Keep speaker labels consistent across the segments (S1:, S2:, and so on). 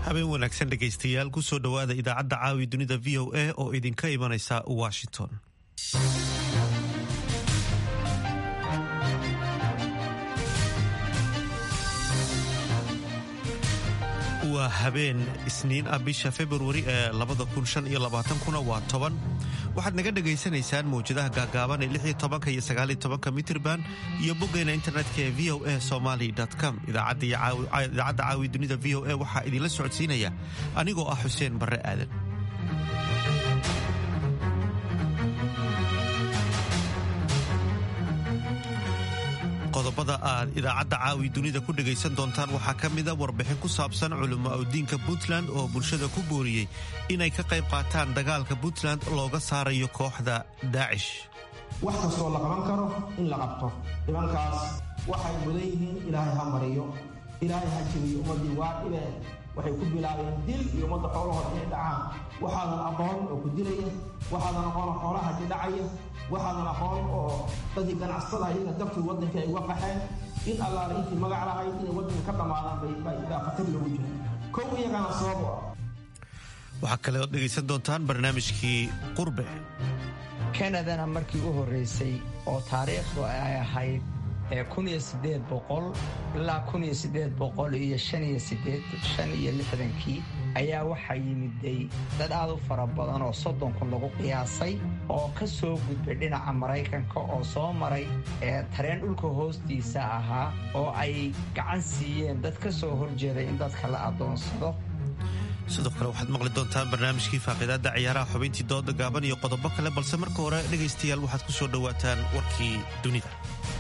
S1: habeen wanaagsan dhegaystayaal kusoo dhowaada idaacadda caawi dunida v o a oo idinka imanaysa washington waa habeen isniin ah bisha februari ee kuna waa toban waxaad naga dhagaysanaysaan mawjadaha gaagaaban ee iyo aaoanka mitrban iyo boggeena internetka ee v o a somaly com idaacadda caawi dunida v o a waxaa idinla socodsiinaya anigoo ah xuseen barre aadan qodobada aad idaacadda caawi dunida ku dhegaysan doontaan waxaa ka mida warbixin ku saabsan culimo awdiinka puntland oo bulshada ku booriyey inay ka qayb qaataan dagaalka puntland looga saarayo kooxda daacish
S2: wax kastoo la qaban karo in la qabto nimankaas waxay mudan yihiin ilaahay ha mariyo ilaahay ha jebiyo ummaddii waa dhibeen waxay ku bilaabeen dil iyo ummadda xoolahooda inay dhacaan waxaadan aqoon oo ku dilaya waxaadan aqoon oo xoolaha ka dhacaya waxaadan aqoon oo dadkii ganacsatada iyaga dartii waddanka ay uga qaxeen in allaala intii magac lahayd inay waddanka ka dhammaadaan baa khatar loogu jira kow iyagana sabab u ah
S1: waxaa kale ood dhegaysan doontaan barnaamijkii qurbe
S3: kanadana markii u horraysay oo taariikhdu ay ahayd ee ilaa iyo lixdankii ayaa waxaa yimiday dad aad u fara badan oo soddon kun lagu qiyaasay oo ka soo gudbay dhinaca maraykanka oo soo maray ee tareen dhulka hoostiisa ahaa oo ay gacan siiyeen dad ka soo horjeeday in dadka la addoonsado
S1: sidoo kale waxaad maqli doontaan barnaamijkii faaqidaadda ciyaaraha xubintii dooda gaaban iyo qodobo kale balse marka hore dhegaystayaal waxaad ku soo dhowaataan warkii dunida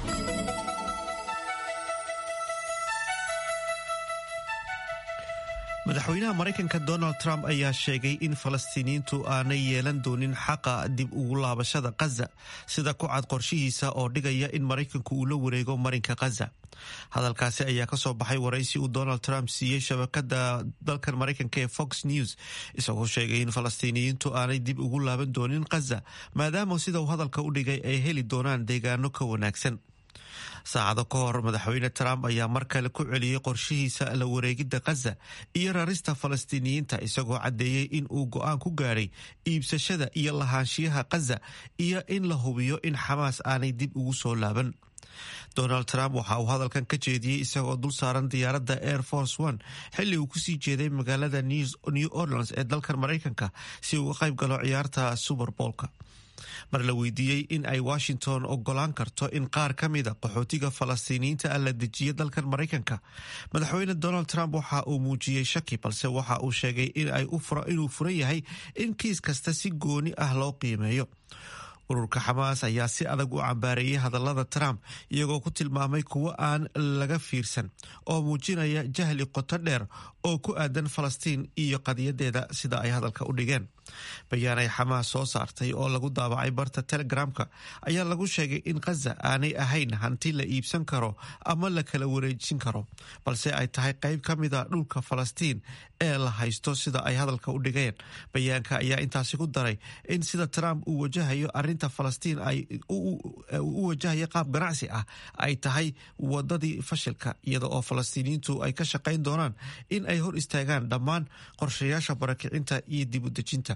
S1: madaxweynaha maraykanka donald trump ayaa sheegay in falastiiniyiintu aanay yeelan doonin xaqa dib ugu laabashada khaza sida ku cad qorshihiisa oo dhigaya in maraykanku uu la wareego marinka khaza hadalkaasi ayaa kasoo baxay waraysi uu donald trump siiyey shabakada dalkan maraykanka ee fox news isagoo sheegay in falastiiniyiintu aanay dib ugu laaban doonin khaza maadaama sida uu hadalka u dhigay ay heli doonaan deegaano ka wanaagsan saacado ka hor madaxweyne trump ayaa mar kale ku celiyey qorshihiisa la wareegidda khaza iyo rarista falastiiniyiinta isagoo caddeeyey in uu go-aan ku gaadhay iibsashada iyo lahaanshiyaha khaza iyo in la hubiyo in xamaas aanay dib ugu soo laaban donald trump waxa uu hadalkan ka jeediyey isagoo dul saaran diyaaradda air force one xilli uu kusii jeeday magaalada new orleans ee dalkan maraykanka si uu uga qayb galo ciyaarta suberboolka mar la weydiiyey in ay washington ogolaan karto in qaar ka mida qaxootiga falastiiniyiinta ah la dejiyo dalkan maraykanka madaxweyne donald trump waxa uu muujiyey shaki balse waxa uu sheegay inuu furan yahay in kiis kasta si gooni ah loo qiimeeyo ururka xamaas ayaa si adag u cambaareeyey hadallada trump iyagoo ku tilmaamay kuwo aan laga fiirsan oo muujinaya jahli qoto dheer oo ku aadan falastiin iyo qadiyadeeda sida ay hadalka u dhigeen bayaan ay xamaas soo saartay oo lagu daabacay barta telegramka ayaa lagu sheegay in khaza aanay ahayn hanti la iibsan karo ama la kala wareejin karo balse ay tahay qayb ka mida dhulka falastiin ee la haysto sida ay hadalka u dhigeen bayaanka ayaa intaasi ku daray in sida trump uu wajahayo arinta falastiin ay u wajahayo qaab ganacsi ah ay tahay wadadii fashilka iyada oo falastiiniyiintu ay ka shaqayn doonaan in ay hor istaagaan dhammaan qorshayaasha barakicinta iyo dib u dejinta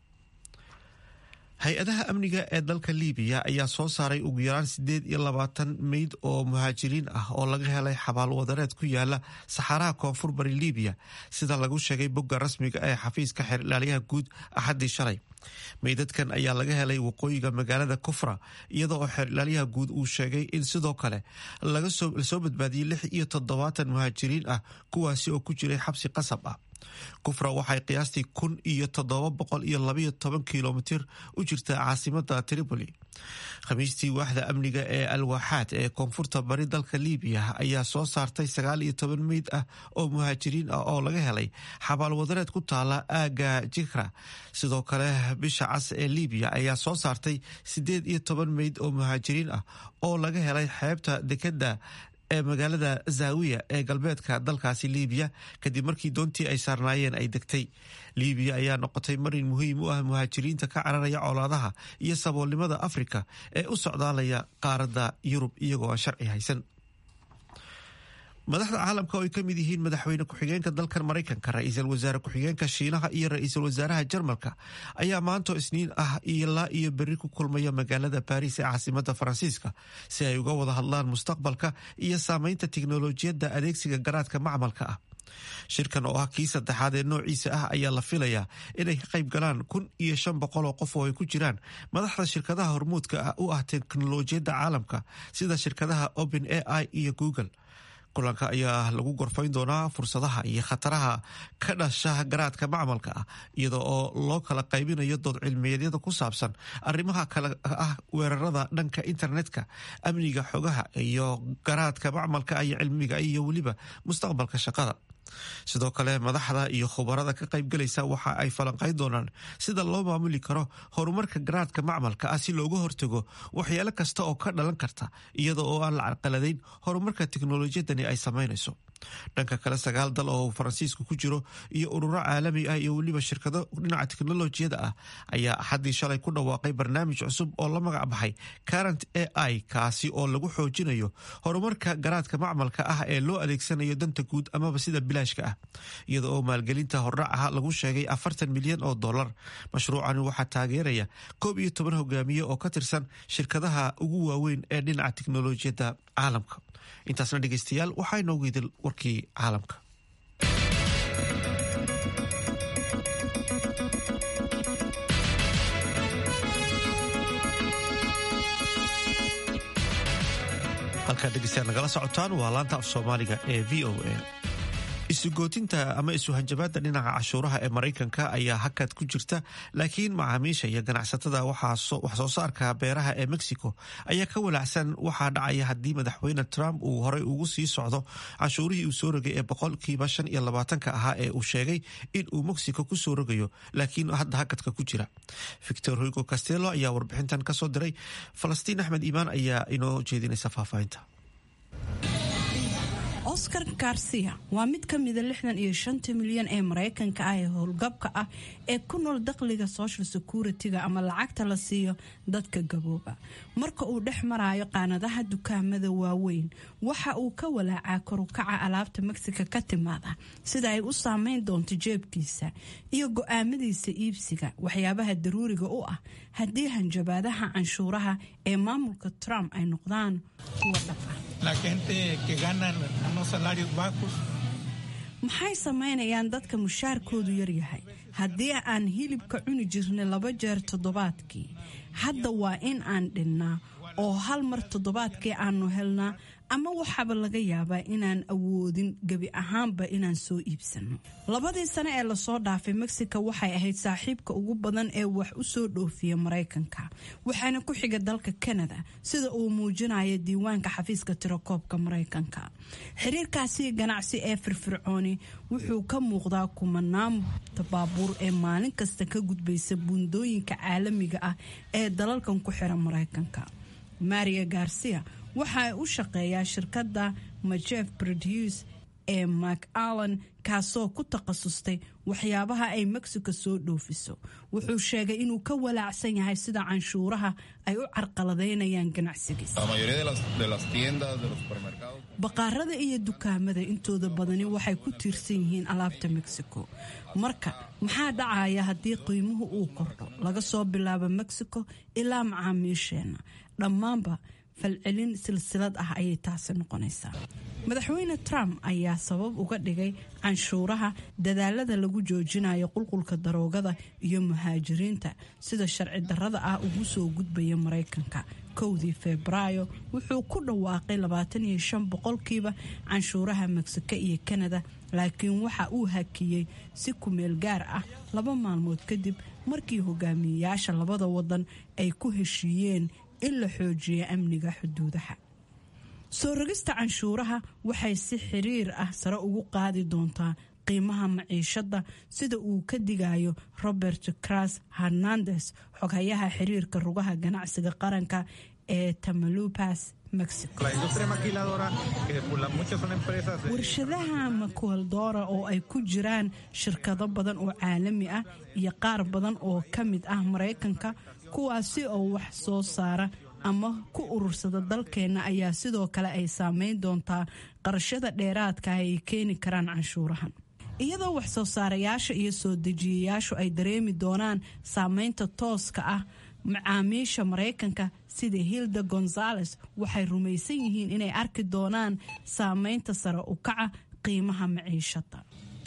S1: hay-adaha amniga ee dalka libiya ayaa soo saaray ugu yaraan siddeed iyo labaatan meyd oo muhaajiriin ah oo laga helay xabaal wadareed ku yaala saxaaraha koonfur bari libiya sida lagu sheegay bogga rasmiga ee xafiiska xeer ilaaliyaha guud axaddii shalay meydadkan ayaa laga helay waqooyiga magaalada kufra iyada oo xeer ilaaliyaha guud uu sheegay in sidoo kale lasoo badbaadiyey lix iyo toddobaatan muhaajiriin ah kuwaasi oo ku jiray xabsi qasab ah kufra waxay qiyaastii kun iyo toddoba boqol iyo labayo toban kilomitir u jirtaa caasimada tripoli khamiistii waaxda amniga ee alwaaxaad ee koonfurta bari dalka libiya ayaa soo saartay sagaal iyo toban meyd ah oo muhaajiriin ah oo laga helay xabaal wadareed ku taala aaga jikra sidoo kale bisha cas ee libiya ayaa soo saartay siddeed iyo toban meyd oo muhaajiriin ah oo laga helay xeebta dekeda ee magaalada zaawiya ee galbeedka dalkaasi libiya kadib markii doontii ay saarnaayeen ay degtay libiya ayaa noqotay marin muhiim u ah muhaajiriinta ka cararaya colaadaha iyo saboolnimada afrika ee u socdaalaya qaaradda yurub iyagoo aan sharci haysan madaxda caalamka oo ay ka mid yihiin madaxweyne ku-xigeenka dalkan maraykanka ra-iisul wasaare ku-xigeenka shiinaha iyo ra-iisul wasaaraha jarmalka ayaa maanto isniin ah ilaa iyo berri ku kulmaya magaalada baariis ee caasimada faransiiska si ay uga wada hadlaan mustaqbalka iyo saameynta tiknolojiyadda adeegsiga garaadka macmalka ah shirkan oo ah kii saddexaad ee noociisa ah ayaa la filayaa inay ka qayb galaan kun iyo shan boqol oo qof oo ay ku jiraan madaxda shirkadaha hormuudka ah u ah teknolojiyadda caalamka sida shirkadaha open a i iyo google kulanka ayaa lagu gorfayn doonaa fursadaha iyo khataraha ka dhasha garaadka macmalka ah iyada oo loo kala qaybinayo dood cilmiyeedyada ku saabsan arrimaha kale ah weerarada dhanka internetka amniga xogaha iyo garaadka macmalka iyo cilmiga iyo weliba mustaqbalka shaqada sidoo kale madaxda iyo khubarada ka qaybgalaysa waxa ay falanqayn doonaan sida loo maamuli karo horumarka garaadka macmalka ah si looga hortago waxyaalo kasta oo ka dhalan karta iyada oo aan la carqaladayn horumarka teknolojiyadani ay samaynayso dhanka kale sagaal dal oo faransiisku ku jiro iyo ururo caalami ah iyo weliba shirkado dhinaca teknolojiyada ah ayaa axaddii shalay ku dhawaaqay barnaamij cusub oo la magac baxay current a i kaasi oo lagu xoojinayo horumarka garaadka macmalka ah ee loo adeegsanayo danta guud amaba sida bilaashka ah iyada oo maalgelinta hordhacaha lagu sheegay afartan milyan oo dollar mashruucani waxaa taageeraya koob iyo toban hogaamiye oo ka tirsan shirkadaha ugu waaweyn ee dhinaca teknolojiyadda caalamka intaasna dhegeystayaal waxaa inoogu idil warkii caalamka halkaad dhegeystayaal nagala socotaan waa laanta af soomaaliga ee v o a isugootinta ama isuhanjabaadda dhinaca cashuuraha ee maraykanka ayaa hakad ku jirta laakiin macaamiisha iyo ganacsatada wax soo saarka beeraha ee mexico ayaa ka walaacsan waxaa dhacaya haddii madaxweyne trump uu horey ugu sii socdo cashuurihii uu soo rogay ee boqolkiiba shan iyo labaatanka ahaa ee uu sheegay in uu mexico ku soo rogayo laakiin hadda hakadka ku jira victor hugo castello ayaa warbixintan kasoo diray falastiin axmed iimaan ayaa inoo jeedinaysa faahfaahinta
S4: oscar garcia waa mid ka mida lixdan iyo shanta milyan ee maraykanka ah ee howlgabka ah ee ku nool dakhliga social security-ga ama lacagta la siiyo dadka gabooba marka uu dhex maraayo qaanadaha dukaamada waaweyn waxa uu ka walaacaa korukaca alaabta mexico ka timaada sida ay u saameyn doonto jeebkiisa iyo go-aamadiisa iibsiga waxyaabaha daruuriga u ah haddii hanjabaadaha canshuuraha ee maamulka trump ay noqdaan kuwa dhab ah maxay samaynayaan dadka mushaarkoodu yaryahay haddii aan hilibka cuni jirnay laba jeer toddobaadkii hadda waa in aan dhinnaa oo hal mar toddobaadkii aanu helnaa ama waxaaba laga yaabaa inaan awoodin gebi ahaanba inaan soo iibsano labadii sane ee lasoo dhaafay mexico waxay ahayd saaxiibka ugu badan ee wax u soo dhoofiya maraykanka waxaana ku xiga dalka canada sida uu muujinayo diiwaanka xafiiska tirakoobka maraykanka xiriirkaasi ganacsi ee firfircooni wuxuu ka muuqdaa kumanaan baabuur ee maalin kasta ka gudbaysa buundooyinka caalamiga ah ee dalalkan ku xiran maraykanka maria garcia waxa ay u shaqeeyaa shirkadda majef produce ee mak allan kaasoo ku takhasustay waxyaabaha ay mexico soo dhoofiso wuxuu sheegay inuu ka walaacsan yahay sida canshuuraha ay u carqaladaynayaan ganacsigiisa baqaarada iyo dukaamada intooda badani waxay ku tiirsan yihiin alaabta mexico marka maxaa dhacaya haddii qiimuhu uu kordho laga soo bilaabo mexico ilaa macaamiisheenna dhammaanba falcelin silsilad ah ayay taasi noqonaysaa madaxweyne trump ayaa sabab uga dhigay canshuuraha dadaalada lagu joojinayo qulqulka daroogada iyo muhaajiriinta sida sharci darrada ah ugu soo gudbaya maraykanka kowdii febraayo wuxuu ku dhawaaqay labaatan iyo shan boqolkiiba canshuuraha mexico iyo kanada laakiin waxa uu hakiyey si kumeel gaar ah laba maalmood kadib markii hogaamiyeyaasha labada wadan ay ku heshiiyeen in la xoojiyo amniga xuduudaha soo rogista canshuuraha waxay si xiriir ah sare ugu qaadi doontaa qiimaha maciishada sida uu ka digayo robert cras hernandes xoghayaha xiriirka rugaha ganacsiga qaranka ee tamalupas mexico warshadaha makualdora oo ay ku jiraan shirkado badan oo caalami ah iyo qaar badan oo ka mid ah maraykanka kuwaasi oo wax soo saara ama ku urursada dalkeenna ayaa sidoo kale ay saameyn doontaa qarashada dheeraadka ah ay keeni karaan canshuurahan iyadoo wax soo saarayaasha iyo soo dejiyayaashu ay dareemi doonaan saameynta tooska ah macaamiisha maraykanka sida hilda gonzales waxay rumaysan yihiin inay arki doonaan saameynta sare u kaca qiimaha maciishada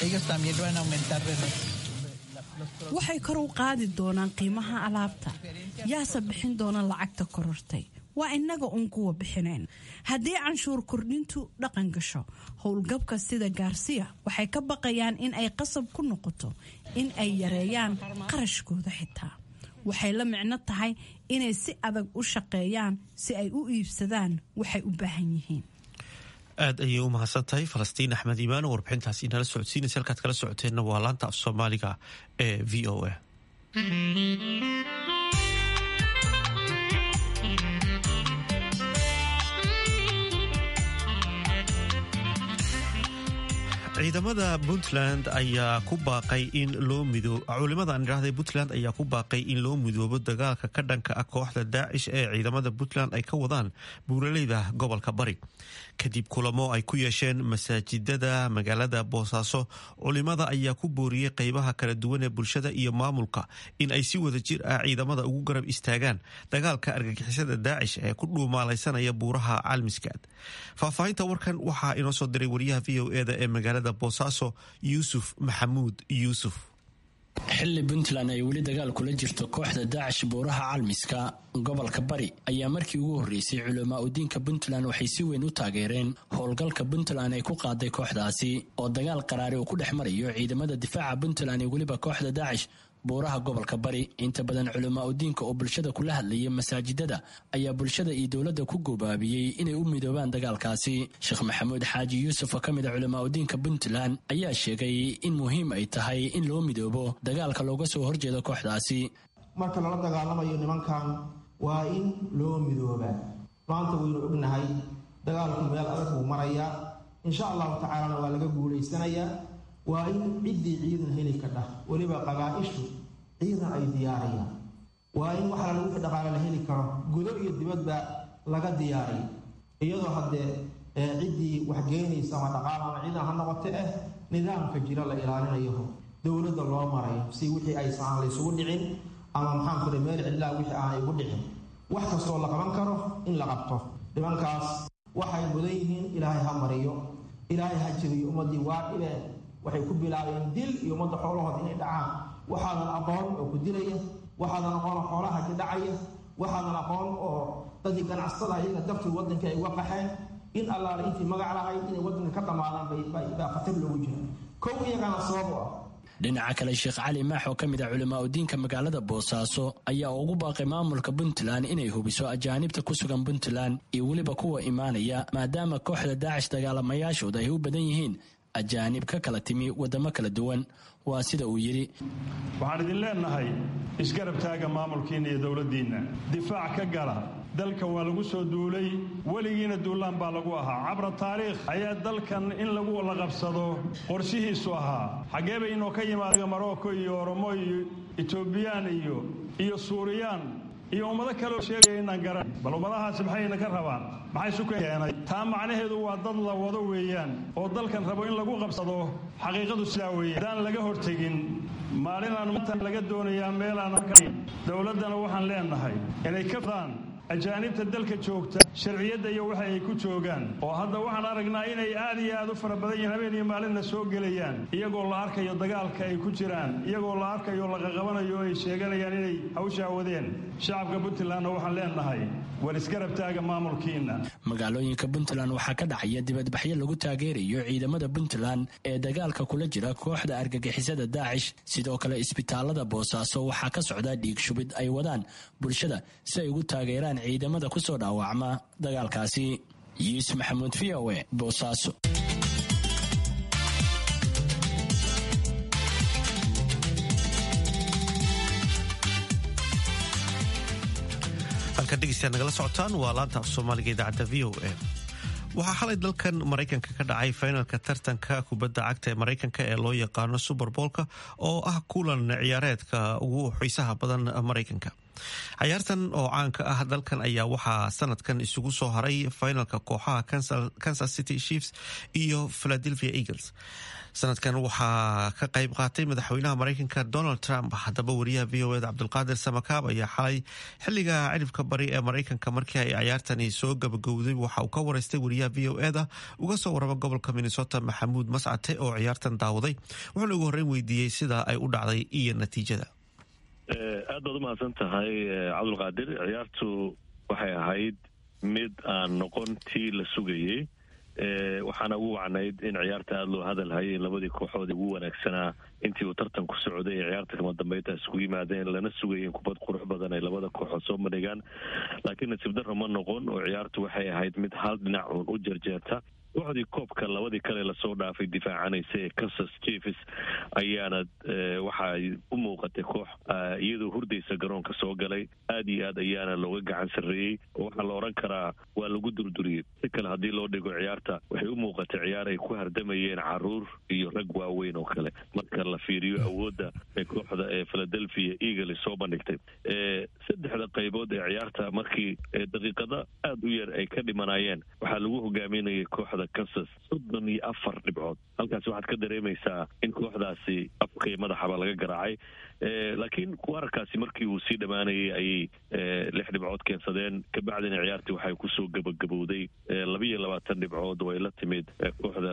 S4: waxay kor u qaadi doonaan qiimaha alaabta yaase bixin doona lacagta korortay waa innaga uun kuwa bixinayn haddii canshuur kordhintu dhaqan gasho howlgabka sida gaarsiya waxay ka baqayaan in ay qasab ku noqoto in ay yareeyaan qarashkooda xitaa waxay la micno tahay inay si adag u shaqeeyaan si ay u iibsadaan waxay u baahan yihiin
S1: aad ayay u mahadsan tahay falastiin axmed iimaan oo warbixintaasi inala socodsiinaysa halkaad kala socoteenna waa laanta af soomaaliga ee v o a ciidamada puntland ayaa ku baaqay in loo mido culimada aan idhaahday puntland ayaa ku baaqay in loo midoobo dagaalka ka dhanka ah kooxda daacish ee ciidamada puntland ay ka wadaan buuraleyda gobolka bari kadib kulamo ay ku yeesheen masaajidada magaalada boosaaso culimada ayaa ku booriyey qeybaha kala duwan ee bulshada iyo maamulka in ay si wada jir ah ciidamada ugu garab istaagaan dagaalka argagixisada daacish ee ku dhuumaalaysanaya buuraha calmiskaad faahfaahinta warkan waxaa inoo soo diray wariyaha v o eda ee magaalada boosaaso yuusuf maxamuud yuusuf
S5: xilli puntland ay weli dagaal kula jirto kooxda daacish buuraha calmiska gobolka bari ayaa markii ugu horreysay culamaa udiinka puntland waxay si weyn u taageereen howlgalka puntland ay ku qaaday kooxdaasi oo dagaal qaraari uu ku dhex marayo ciidamada difaaca puntland iyo weliba kooxda daacish buuraha gobolka bari inta badan culamaa udiinka oo bulshada kula hadlayay masaajidada ayaa bulshada iyo dowladda ku gobaabiyey inay u midoobaan dagaalkaasi sheekh maxamuud xaaji yuusuf oo ka mid a culamaa udiinka puntland ayaa sheegay in muhiim ay tahay in loo midoobo dagaalka looga soo horjeedo kooxdaasi
S2: marka lala dagaalamayo nimankan waa in loo midoobaa maanta waynu ognahay dagaalku meel adag buu marayaa insha allahu tacaalana waa laga guulaysanayaa waa in ciddii ciidan heli kadhah weliba qabaa-ishu ciidan ay diyaariyaan waa in waxaa lagu wixii dhaqaale la heli karo gudo iyo dibadba laga diyaariyo iyadoo haddee ciddii waxgeynaysa ama dhaqaal ama ciidan ha noqote eh nidaamka jira la ilaalinayo dowladda loo marayo si wixii aysan aan laysugu dhicin ama maxaan kule meel cidlaa wixii aanay ugu dhicin wax kastoo la qaban karo in la qabto nimankaas waxay mudan yihiin ilaahay ha mariyo ilaahay ha jabiyo ummaddii waa dhibeen waxay ku bilaabeen dil iyo ummadda xoolahooda inay dhacaan waxaadan aqoon oo ku dilaya waxaadan aqoon oo xoolaha ka dhacaya waxaadan aqoon oo dadkii ganacsatada iyaga dartii waddanka ay uga qaxeen in allaale intii magac lahayd inay waddanka ka dhammaadaan baa khatar loogu jira kow iyagana sabab u ah
S5: dhinaca kale sheekh cali maax oo ka mid ah culamaa udiinka magaalada boosaaso ayaa ugu baaqay maamulka puntland inay hubiso ajaanibta ku sugan puntland iyo weliba kuwa imaanaya maadaama kooxda daacish dagaalamayaashooda ay u badan yihiin ajaanib ka kala timi waddamo kala duwan waa sida uu yidhi
S6: waxaan idin leennahay isgarab taaga maamulkiinna iyo dowladdiinna difaac ka gala dalka waa lagu soo duulay weligiina duulaan baa lagu ahaa cabra taariikh ayaa dalkan in lagu la qabsado qorshihiisu ahaa xaggee bay inoo ka yimaada marocco iyo oromo iyo etoobiyaan iyo iyo suuriyaan iyo ummado kaleoo sheegaya inaan garan bal ummadahaasi maxayna ka rabaan maxay isu keenay taa macnaheedu waa dad la wado weeyaan oo dalkan rabo in lagu qabsado xaqiiqadu sidaa weeye haddaan laga hortegin maalinaan maanta laga doonayaa meelaan dowladdana waxaan leennahay inay ka fadaan ajaanibta dalka joogta sharciyadda iyo waxa ay ku joogaan oo hadda waxaan aragnaa inay aad iyo aad u fara badan yihiin habeen iyo maalinna soo gelayaan iyagoo la arkayo dagaalka ay ku jiraan iyagoo la arkayo laqaqabanayo o ay sheeganayaan inay hawshaa wadeen shacabka puntlandna waxaan leennahay war isgarab taaga maamulkiinna
S5: magaalooyinka puntland waxaa ka dhacaya dibadbaxyo lagu taageerayo ciidamada puntland ee dagaalka kula jira kooxda argagixisada daacish sidoo kale isbitaalada boosaaso waxaa ka socda dhiig shubid ay wadaan bulshada si ay ugu taageeraan ciidamada ku soo dhaawacma dagaalkaasi yuusuf maxamuud v o e boosaaso
S1: halkan dhegeystayaad nagala socotaan waa laanta af soomaaliga idaacadda v o a waxaa xalay dalkan maraykanka ka dhacay finalka tartanka kubadda cagta ee maraykanka ee loo yaqaano suberboolka oo ah kulan ciyaareedka ugu xiisaha badan maraykanka cayaartan oo caanka ah dalkan ayaa waxaa sanadkan isugu soo haray finalka kooxaha kansas city chiefs iyo philadelphia eagles sanadkan waxaa ka qayb qaatay madaxweynaha mareykanka donald trump haddaba wariyaha v o eda cabdulqaadir samakaab ayaa xalay xiliga ciribka bari ee mareykanka markii ay cayaartani soo gabagowday waxa uu ka wareystay wariyaha v o eda uga soo warama gobolka minnesota maxamuud mascate oo ciyaartan daawaday wuxuuna ugu horreyn weydiiyey sida ay u dhacday iyo natiijada
S7: aad baad umahadsan tahay cabdulqaadir ciyaartu waxay ahayd mid aan noqon tii la sugayey waxaana ugu wacnayd in ciyaarta aada loo hadal hayay labadii kooxood ugu wanaagsanaa intii uu tartan ku socday ee ciyaarta kama dambeynta isku yimaadeen lana sugayay in kubad qurux badan ay labada kooxood soo bandhigaan laakiin nasiib darro ma noqon oo ciyaartu waxay ahayd mid hal dhinac uun u jarjeerta kooxdii koobka labadii kale lasoo dhaafay difaacanaysa ee kansas chiefs ayaana waxaay u muuqatay koox iyadoo hurdaysa garoonka soo galay aad iyo aad ayaana looga gacan sarreeyey oo waxaa la odhan karaa waa lagu durduriyey si kale haddii loo dhigo ciyaarta waxay u muuqatay ciyaar ay ku hardamayeen caruur iyo rag waaweyn oo kale marka la fiiriyo awoodda ee kooxda ee philadelphia eagles soo bandhigtay saddexda qaybood ee ciyaarta markii daqiiqada aada u yar ay ka dhimanayeen waxaa lagu hogaaminayay kooxda kansas soddon iyo afar dhibcood halkaasi waxaad ka dareemaysaa in kooxdaasi afkay madaxaba laga garaacay laakiin wararkaasi markii uu sii dhammaanayay ayay lix dhibcood keensadeen kabacdina ciyaartii waxay kusoo gabagabowday labiyo labaatan dhibcood oo ay la timid kooxda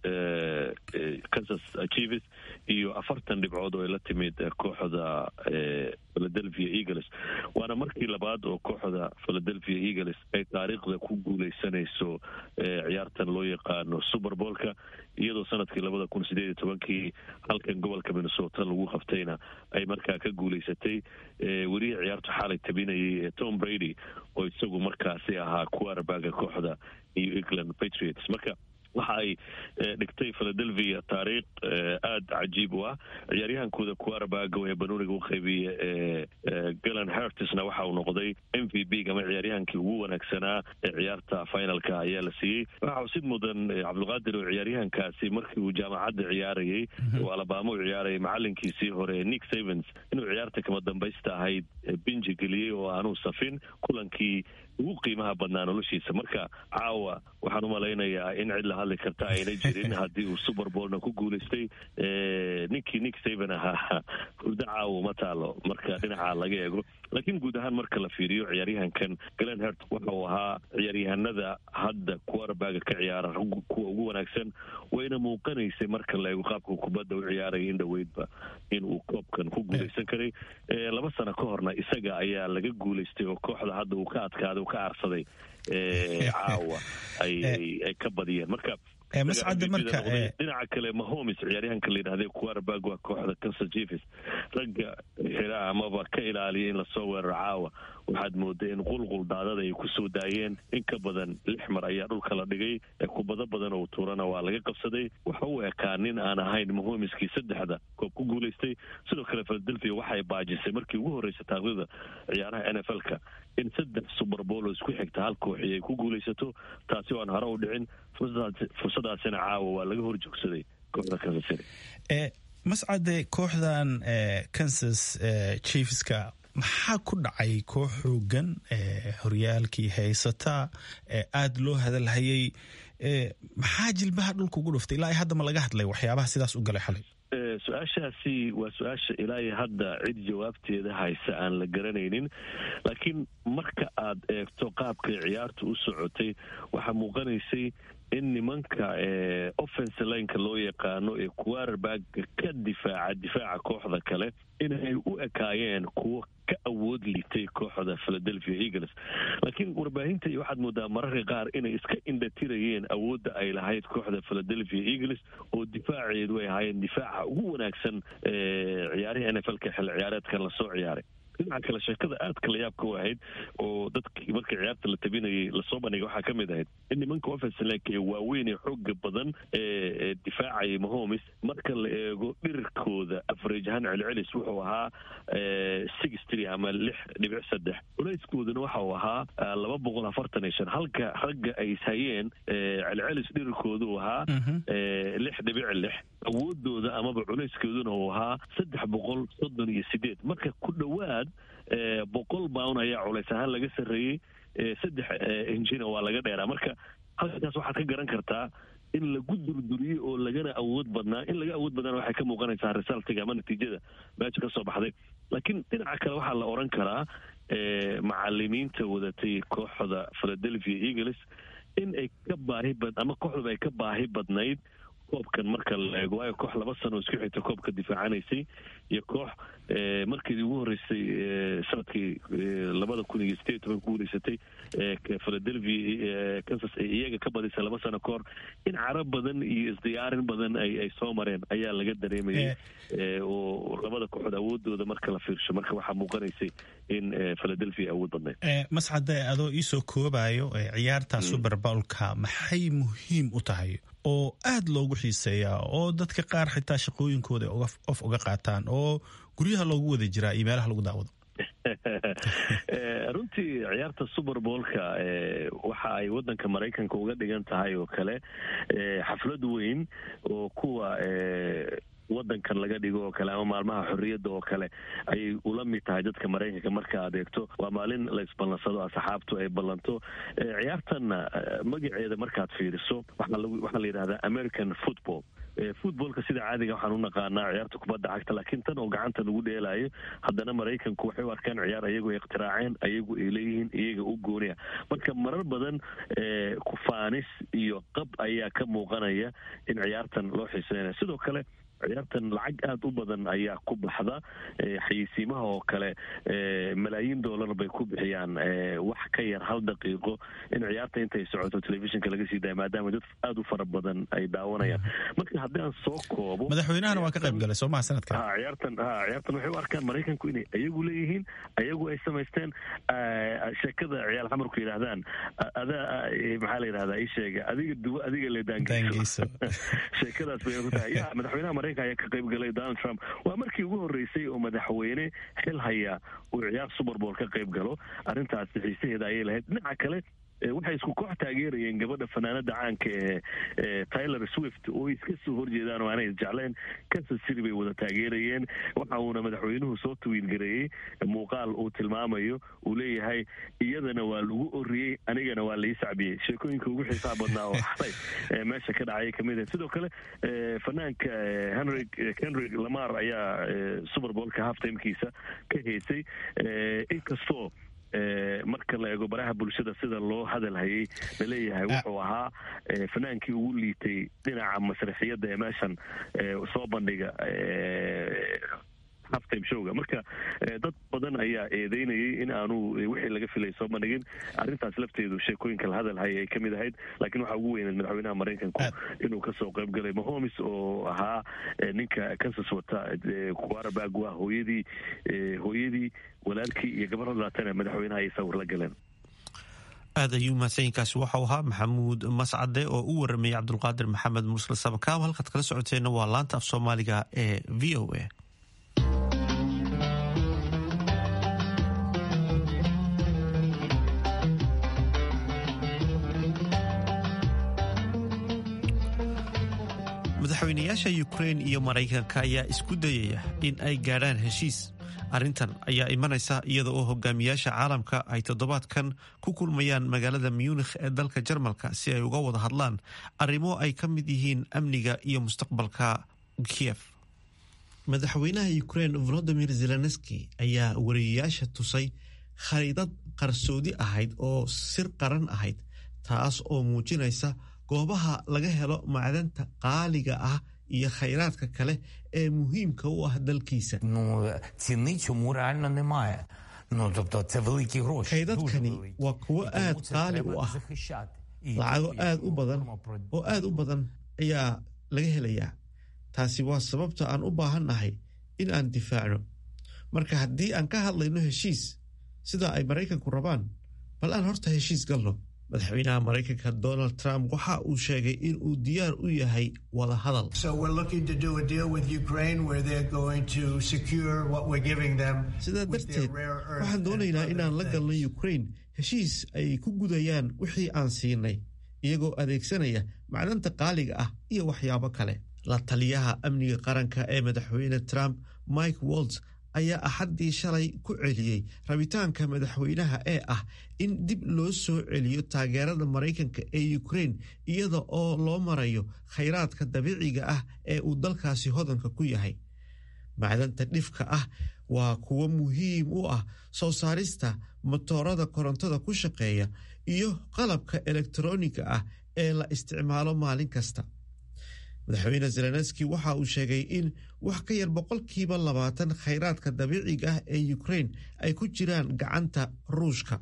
S7: kansas chiefs iyo afartan dhibcood oo ay la timid kooxda philadelphia eagles waana markii labaad oo kooxda philadelphia eagles ay taariikhda ku guuleysanayso ciyaartan loo yaqaano superboolka iyadoo sanadkii labada kun sideed iyo tobankii halkan gobolka minnesota lagu qabtayna ay markaa ka guuleysatay welihii ciyaartu xaalay tabinayay ee tom brady oo isagu markaasi ahaa quarterbaga kooxda new england patriots marka waxa ay dhigtay philadelphia taariikh aada cajiib u ah ciyaaryahankooda quarterbago ee banuuniga u qaybiya ee galan hertisna waxa uu noqday m v b ama ciyaaryahankii ugu wanaagsanaa ee ciyaarta finalka ayaa la siiyey waxa usid mudan cabdulqaadir oo ciyaaryahankaasi markii uu jaamacadda ciyaarayay oo alabama u ciyaarayay macalinkiisii hore nick savens inuu ciyaarta kama dambaysta ahayd binji geliyey oo aanuu safin kulankii ugu qiimaha badnaa noloshiisa marka caawa waxaan umalaynayaa in cid la hadli karta ayna jirin haddii uu superbolna ku guulaystay ninkii nick saven ahaa hurdo caawa ma taalo marka dhinaca laga eego laakiin guud ahaan marka la fiiriyo ciyaaryahankan glen hert waxa uu ahaa ciyaaryahanada hadda quarterbaga ka ciyaara kuwa ugu wanaagsan wayna muuqanaysay marka la eego qaabka kubadda u ciyaaraya in dhoweydba in uu koobkan ku guulaysan karay laba sano ka horna isaga ayaa laga guulaystay oo kooxda hadda uu ka adkaaday ka aarsaday caawa ay ka badiyeen marka
S8: mascade marka
S7: dhinaca kale mahomes ciyaaryahanka la yidhahda quarterback waa kooxda kansas chiefs ragga xira amaba ka ilaaliya in lasoo weeraro caawa waxaad mooday in qulqul daadada ay kusoo daayeen in ka badan lix mar ayaa dhulka la dhigay kubado badan oo tuurana waa laga qabsaday waxa u ekaa nin aan ahayn mahomiskii saddexda koob ku guulaystay sidoo kale philadelphia waxay baajisay markii ugu horreysay taaqdida ciyaaraha n f l-ka in saddex suberbool oo isku xigta hal kooxi ay ku guulaysato taasi oo aan hore u dhicin fursadaasina caawa waa laga hor joogsaday kooxda kansas city
S8: mascade kooxdan kansas chiefska maxaa ku dhacay koox xoogan horyaalkii haysata aada loo hadalhayay maxaa jilbaha dhulka ugu dhuftay ilaa hadda ma laga hadlay waxyaabaha sidaas u galay xalay
S7: su-aashaasi waa su-aasha ilaa iyo hadda cid jawaabteeda haysa aan la garanaynin laakiin marka aad eegto qaabkay ciyaartu u socotay waxaa muuqanaysay in nimanka offense lineka loo yaqaano ee quarterbaga ka difaaca difaaca kooxda kale inay u ekaayeen kuwo ka awood liitay kooxda philadelphia eagles laakiin warbaahinta iyo waxaad moodaa mararka qaar inay iska indhatirayeen awoodda ay lahayd kooxda philadelphia eagles oo difaaceedu ay ahaayeen difaaca ugu wanaagsan ciyaarihii n f l-ka xil ciyaareedkan lasoo ciyaaray dhinaca kale sheekada aadka la yaabka u ahayd oo dadkii marka ciyaarta la tabinayay lasoo bandhigay waxaa ka mid ahayd in nimanka offenslake ee waaweyn ee xooga badan ee difaacayay mahomes marka la eego dhirirkooda afarage ahaan celcelis wuxuu ahaa six tree ama lix dhibic saddex culayskooduna waxa uu ahaa laba boqol afartan iyo shan halka ragga ay ishayeen celcelis dhirirkoodu ahaa lix dhibic lix awoodooda amaba culayskeeduna uu ahaa saddex boqol soddon iyo sideed marka ku dhowaad boqol baun ayaa culays ahaan laga sarreeyey saddex injina waa laga dheeraa marka halkaas waxaad ka garan kartaa in lagu durduriyey oo lagana awood badnaa in laga awood badnaana waxay ka muuqanaysaa resultiga ama natiijada meesha ka soo baxday laakiin dhinaca kale waxaa la odhan karaa macalimiinta wadatay kooxda philadelphia eagles in ay ka baahi bad ama kooxduba ay ka baahi badnayd koobkan marka la eego waayo koox laba sano isku xigta koobka difaacanaysay iyo koox markeedii ugu horreysay sanadkii labada kun iyo sideed toban ku guuleysatay philadelphia kansas ay iyaga ka badisay laba sano ka hor in carab badan iyo isdiyaarin badan ay ay soo mareen ayaa laga dareemayay oo labada kooxood awoodooda marka la fiirsho marka waxaa muuqanaysay in philadelphia awood badnayd
S8: mascade adoo iisoo koobayo ciyaarta super bowlka maxay muhiim u tahay oo aada loogu xiiseeyaa oo dadka qaar xitaa shaqooyinkooda of uga qaataan oo guryaha loogu wada jiraa iyo meelaha lagu daawado
S7: runtii ciyaarta super boolka waxa ay wadanka maraykanka uga dhigan tahay oo kale xaflad weyn oo kuwa wadankan laga dhigo oo kale ama maalmaha xorriyadda oo kale ayay ula mid tahay dadka maraykanka marka aad eegto waa maalin la isballansado asxaabtu ay ballanto ciyaartanna magaceeda markaad fiiriso waxaa la yidhahdaa american football footboolka sida caadiga waxaan u naqaanaa ciyaarta kubadda cagta laakiin tan oo gacanta lagu dheelaayo haddana maraykanku waxay u arkaan ciyaar ayagu ay ikhtiraaceen ayagu ay leeyihiin iyaga u gooniya marka marar badan kufaanis iyo qab ayaa ka muuqanaya in ciyaartan loo xiiseynaya sidoo kale ciyaartan lacag aada u badan ayaa ku baxda xayeysiimaha oo kale malaayiin dollar bay ku bixiyaan wax ka yar hal daqiiqo in ciyaarta intay socoto telefishinka laga sii daaya maadaama dad aada u fara badan ay daawanayaan marka haddii aan soo koobo
S8: madaxweynahana waa ka qayb galay soo maha sanadkan
S7: ha ciyaartan ha ciyaartan waxay u arkaan maraykanku inay ayagu leeyihiin ayagu ay samaysteen sheekada ciyaal xamarku yidhaahdaan adaa maxaa la yidhahdaa ii sheega adiga duwo adiga le daangeyso sheekadaas bay ku tahay ya madaxweynaha maraykanka ayaa ka qayb galay donald trump waa markii ugu horreysay oo madaxweyne xil haya uu ciyaar superbowl ka qayb galo arrintaasi xiisaheeda ayay lahayd dhinaca kale waxay isku koox taageerayeen gabadha fanaanada caanka ee tyler swift oo iska soo horjeedaan oo aanay isjecleen kansas city bay wada taageerayeen waxa uuna madaxweynuhu soo tawiilgareeyey muuqaal uu tilmaamayo uu leeyahay iyadana waa lagu oriyey anigana waa lai sacbiyey sheekooyinka ugu xiisaha badnaa oo xalay meesha ka dhacay kamid ah sidoo kale fanaanka henry henry lamar ayaa superboolka halftimekiisa ka heysay inkastoo marka la eego baraha bulshada sida loo hadal hayay laleeyahay wuxuu ahaa fanaankii ugu liitay dhinaca masraxiyadda ee meeshan soo bandhiga halftime showga marka dad badan ayaa eedeynayay in aanu wixii laga filay soo bandhigin arrintaas lafteedu sheekooyinka la hadal hayay ay ka mid ahayd laakiin waxaa ugu weyneed madaxweynaha maraykanku inuu kasoo qayb galay mahomes oo ahaa ninka kansas wata quarterback waa hooyadii hooyadii walaalkii iyo gabar hadlaatana madaxweynaha ay sawir la galeen
S1: aad ayuu mahadsanyiinkaasi waxau ahaa maxamuud mascade oo u waramayay cabdulqaadir maxamed mursal sabakaab halkaad kala socoteenna waa laanta af soomaaliga ee v o a madaxweynayaasha ukrein iyo maraykanka ayaa isku dayaya in ay gaadhaan heshiis arrintan ayaa imanaysa iyada oo hogaamiyaasha caalamka ay toddobaadkan ku kulmayaan magaalada munikh ee dalka jarmalka si ay uga wada hadlaan arrimo ay ka mid yihiin amniga iyo mustaqbalka kiev madaxweynaha ukrein volodimir zelenski ayaa wariyayaasha tusay khariidad qarsoodi ahayd oo sir qaran ahayd taas oo muujinaysa goobaha laga helo macdanta qaaliga ah iyo khayraadka kale ee muhiimka u ah dalkiisa kaydadkani waa kuwo aad qaali u ah lacago aad u badan oo aad u badan ayaa laga helayaa taasi waa sababta aan u baahannahay in aan difaacno marka haddii aan ka hadlayno heshiis sida ay maraykanku rabaan bal aan horta heshiis galno madaxweynaha maraykanka donald trump waxa uu sheegay in uu diyaar u yahay wada hadal sidaa darteed waxaan doonaynaa inaan la galno ukrain heshiis ay ku gudayaan wixii aan siinay iyagoo adeegsanaya macdanta qaaliga ah iyo waxyaabo kale la taliyaha amniga qaranka ee madaxweyne trump mike walts ayaa axaddii shalay ku celiyey rabitaanka madaxweynaha ee ah in dib loo soo celiyo taageerada maraykanka ee ukraine iyada oo loo marayo khayraadka dabiiciga ah ee uu dalkaasi hodanka ku yahay macdanta dhifka ah waa kuwo muhiim u ah soo saarista matoorada korontada ku shaqeeya iyo qalabka elektroniga ah ee la isticmaalo maalin kasta madaxweyne zelenski waxa uu sheegay in wax ka yar boqolkiiba labaatan khayraadka dabiiciga ah ee ukraine ay ku jiraan gacanta ruushka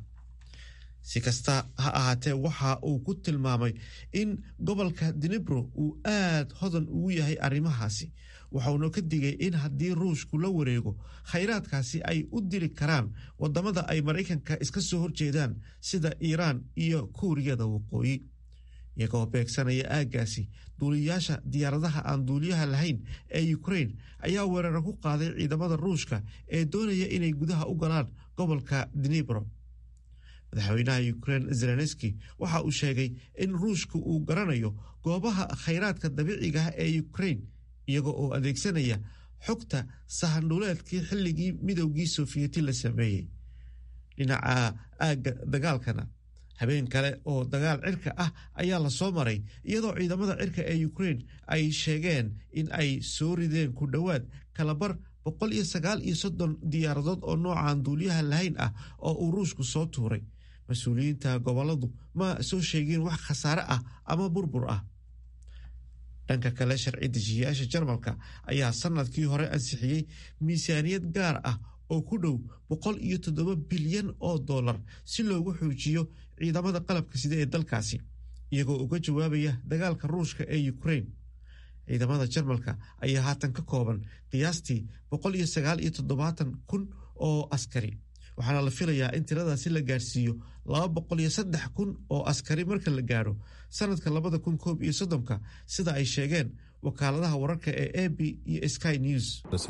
S1: si kasta ha ahaatee waxa uu ku tilmaamay in gobolka dinebro uu aad hodan ugu yahay arrimahaasi waxauna ka digay in haddii ruushku la wareego khayraadkaasi ay u diri karaan wadamada ay maraykanka iska soo horjeedaan sida iiraan iyo kuuriyada waqooyi iyagoo beegsanaya aaggaasi duuliyayaasha diyaaradaha aan duuliyaha lahayn ee ukraine ayaa weeraro ku qaaday ciidamada ruushka ee doonaya inay gudaha u galaan gobolka dinebro madaxweynaha ukraine zelenski waxa uu sheegay in ruushka uu garanayo goobaha khayraadka dabiiciga ah ee ukraine iyaga oo adeegsanaya xogta sahandhuleedkii xilligii midowgii sofiyeeti la sameeyey dhinaca aagga dagaalkana habeen kale oo dagaal cirka ah ayaa la soo maray iyadoo ciidamada cirka ee ukraine ay sheegeen in ay soo rideen ku dhowaad kalabar boqol iyo sagaal iyo soddon diyaaradood oo noocan duuliyaha lahayn ah oo uu ruushku soo tuuray mas-uuliyiinta goboladu ma soo sheegin wax khasaare ah ama burbur ah dhanka kale sharci dejiyayaasha jarmalka ayaa sanadkii hore ansixiyey miisaaniyad gaar ah oo ku dhow boqol iyo toddoba bilyan oo dollar si loogu xoojiyo ciidamada qalabka sida ee dalkaasi iyagoo uga jawaabaya dagaalka ruushka ee ukraine ciidamada jarmalka ayaa haatan ka kooban qiyaastii boqol iyo sagaal iyo toddobaatan kun oo askari waxaana la filayaa in tiradaasi la gaarsiiyo laba boqol iyo saddex kun oo askari marka la gaadho sanadka labada kun koob iyo soddonka sida ay sheegeen wakaaladaha wararka ee a b iyo sky news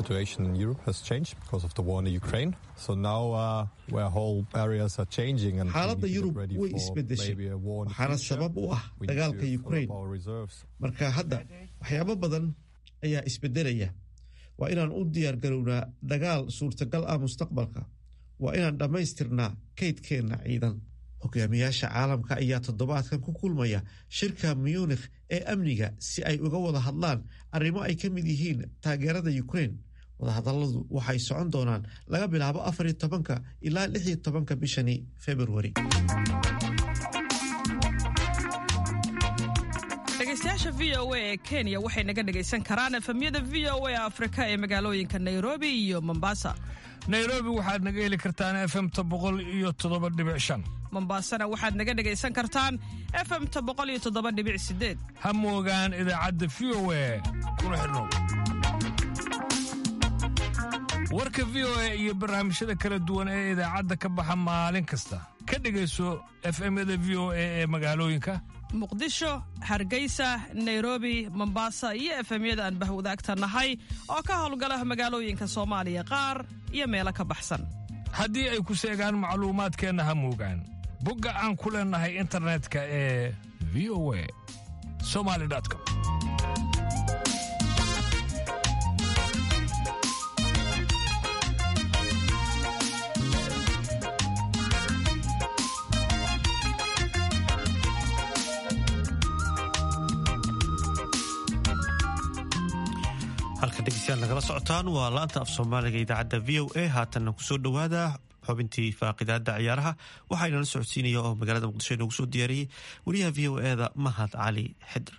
S1: xaaladda yurub way isbedeshay waxaana sabab u ah dagaalka ukraine marka hadda waxyaabo badan ayaa isbedelaya waa inaan u diyaargarownaa dagaal suurtagal ah mustaqbalka waa inaan dhammaystirnaa kaydkeenna ciidan hogaamiyaasha caalamka ayaa toddobaadkan ku kulmaya shirka munikh ee amniga si ay uga wada hadlaan arrimo ay ka mid yihiin taageerada ukraine wadahadalladu waxay socon doonaan laga bilaabo afariyo tobanka ilaa lixiyo tobanka bishani februari
S9: dhegeystayaasha v o a ee kenya waxay naga dhegaysan karaan efemyada v o a afrika ee magaalooyinka nairobi iyo mombasa
S10: nairobi waxaad naga heli kartaan efemta boqol iyo toddoba dhibic shan
S9: mombaasana waxaad naga dhegaysan kartaan efemta boqol iyo toddoba dhibic sideed
S10: ha moogaan idaacadda v o a kuna xidhnow warka v o a iyo barnaamijyada kala duwan ee idaacadda ka baxa maalin kasta ka dhegayso efemyada v o a ee magaalooyinka
S9: muqdisho hargeysa nairobi mombasa iyo efemyada aan bahwadaagta nahay oo ka howlgala magaalooyinka soomaaliya qaar iyo meelo ka baxsan
S10: haddii ay ku seegaan macluumaadkeenna ha moogaan bogga aan ku leennahay internetka ee v o a somali com
S1: halka dhegeystayaal nagala socotaan waa laanta af soomaaliga idaacadda v o a haatanna kusoo dhowaada xubintii faaqidaada ciyaaraha waxaa inala socodsiinaya oo magaalada muqdisho inoogu soo diyaariyey wariyaha v o eda mahad cali xidr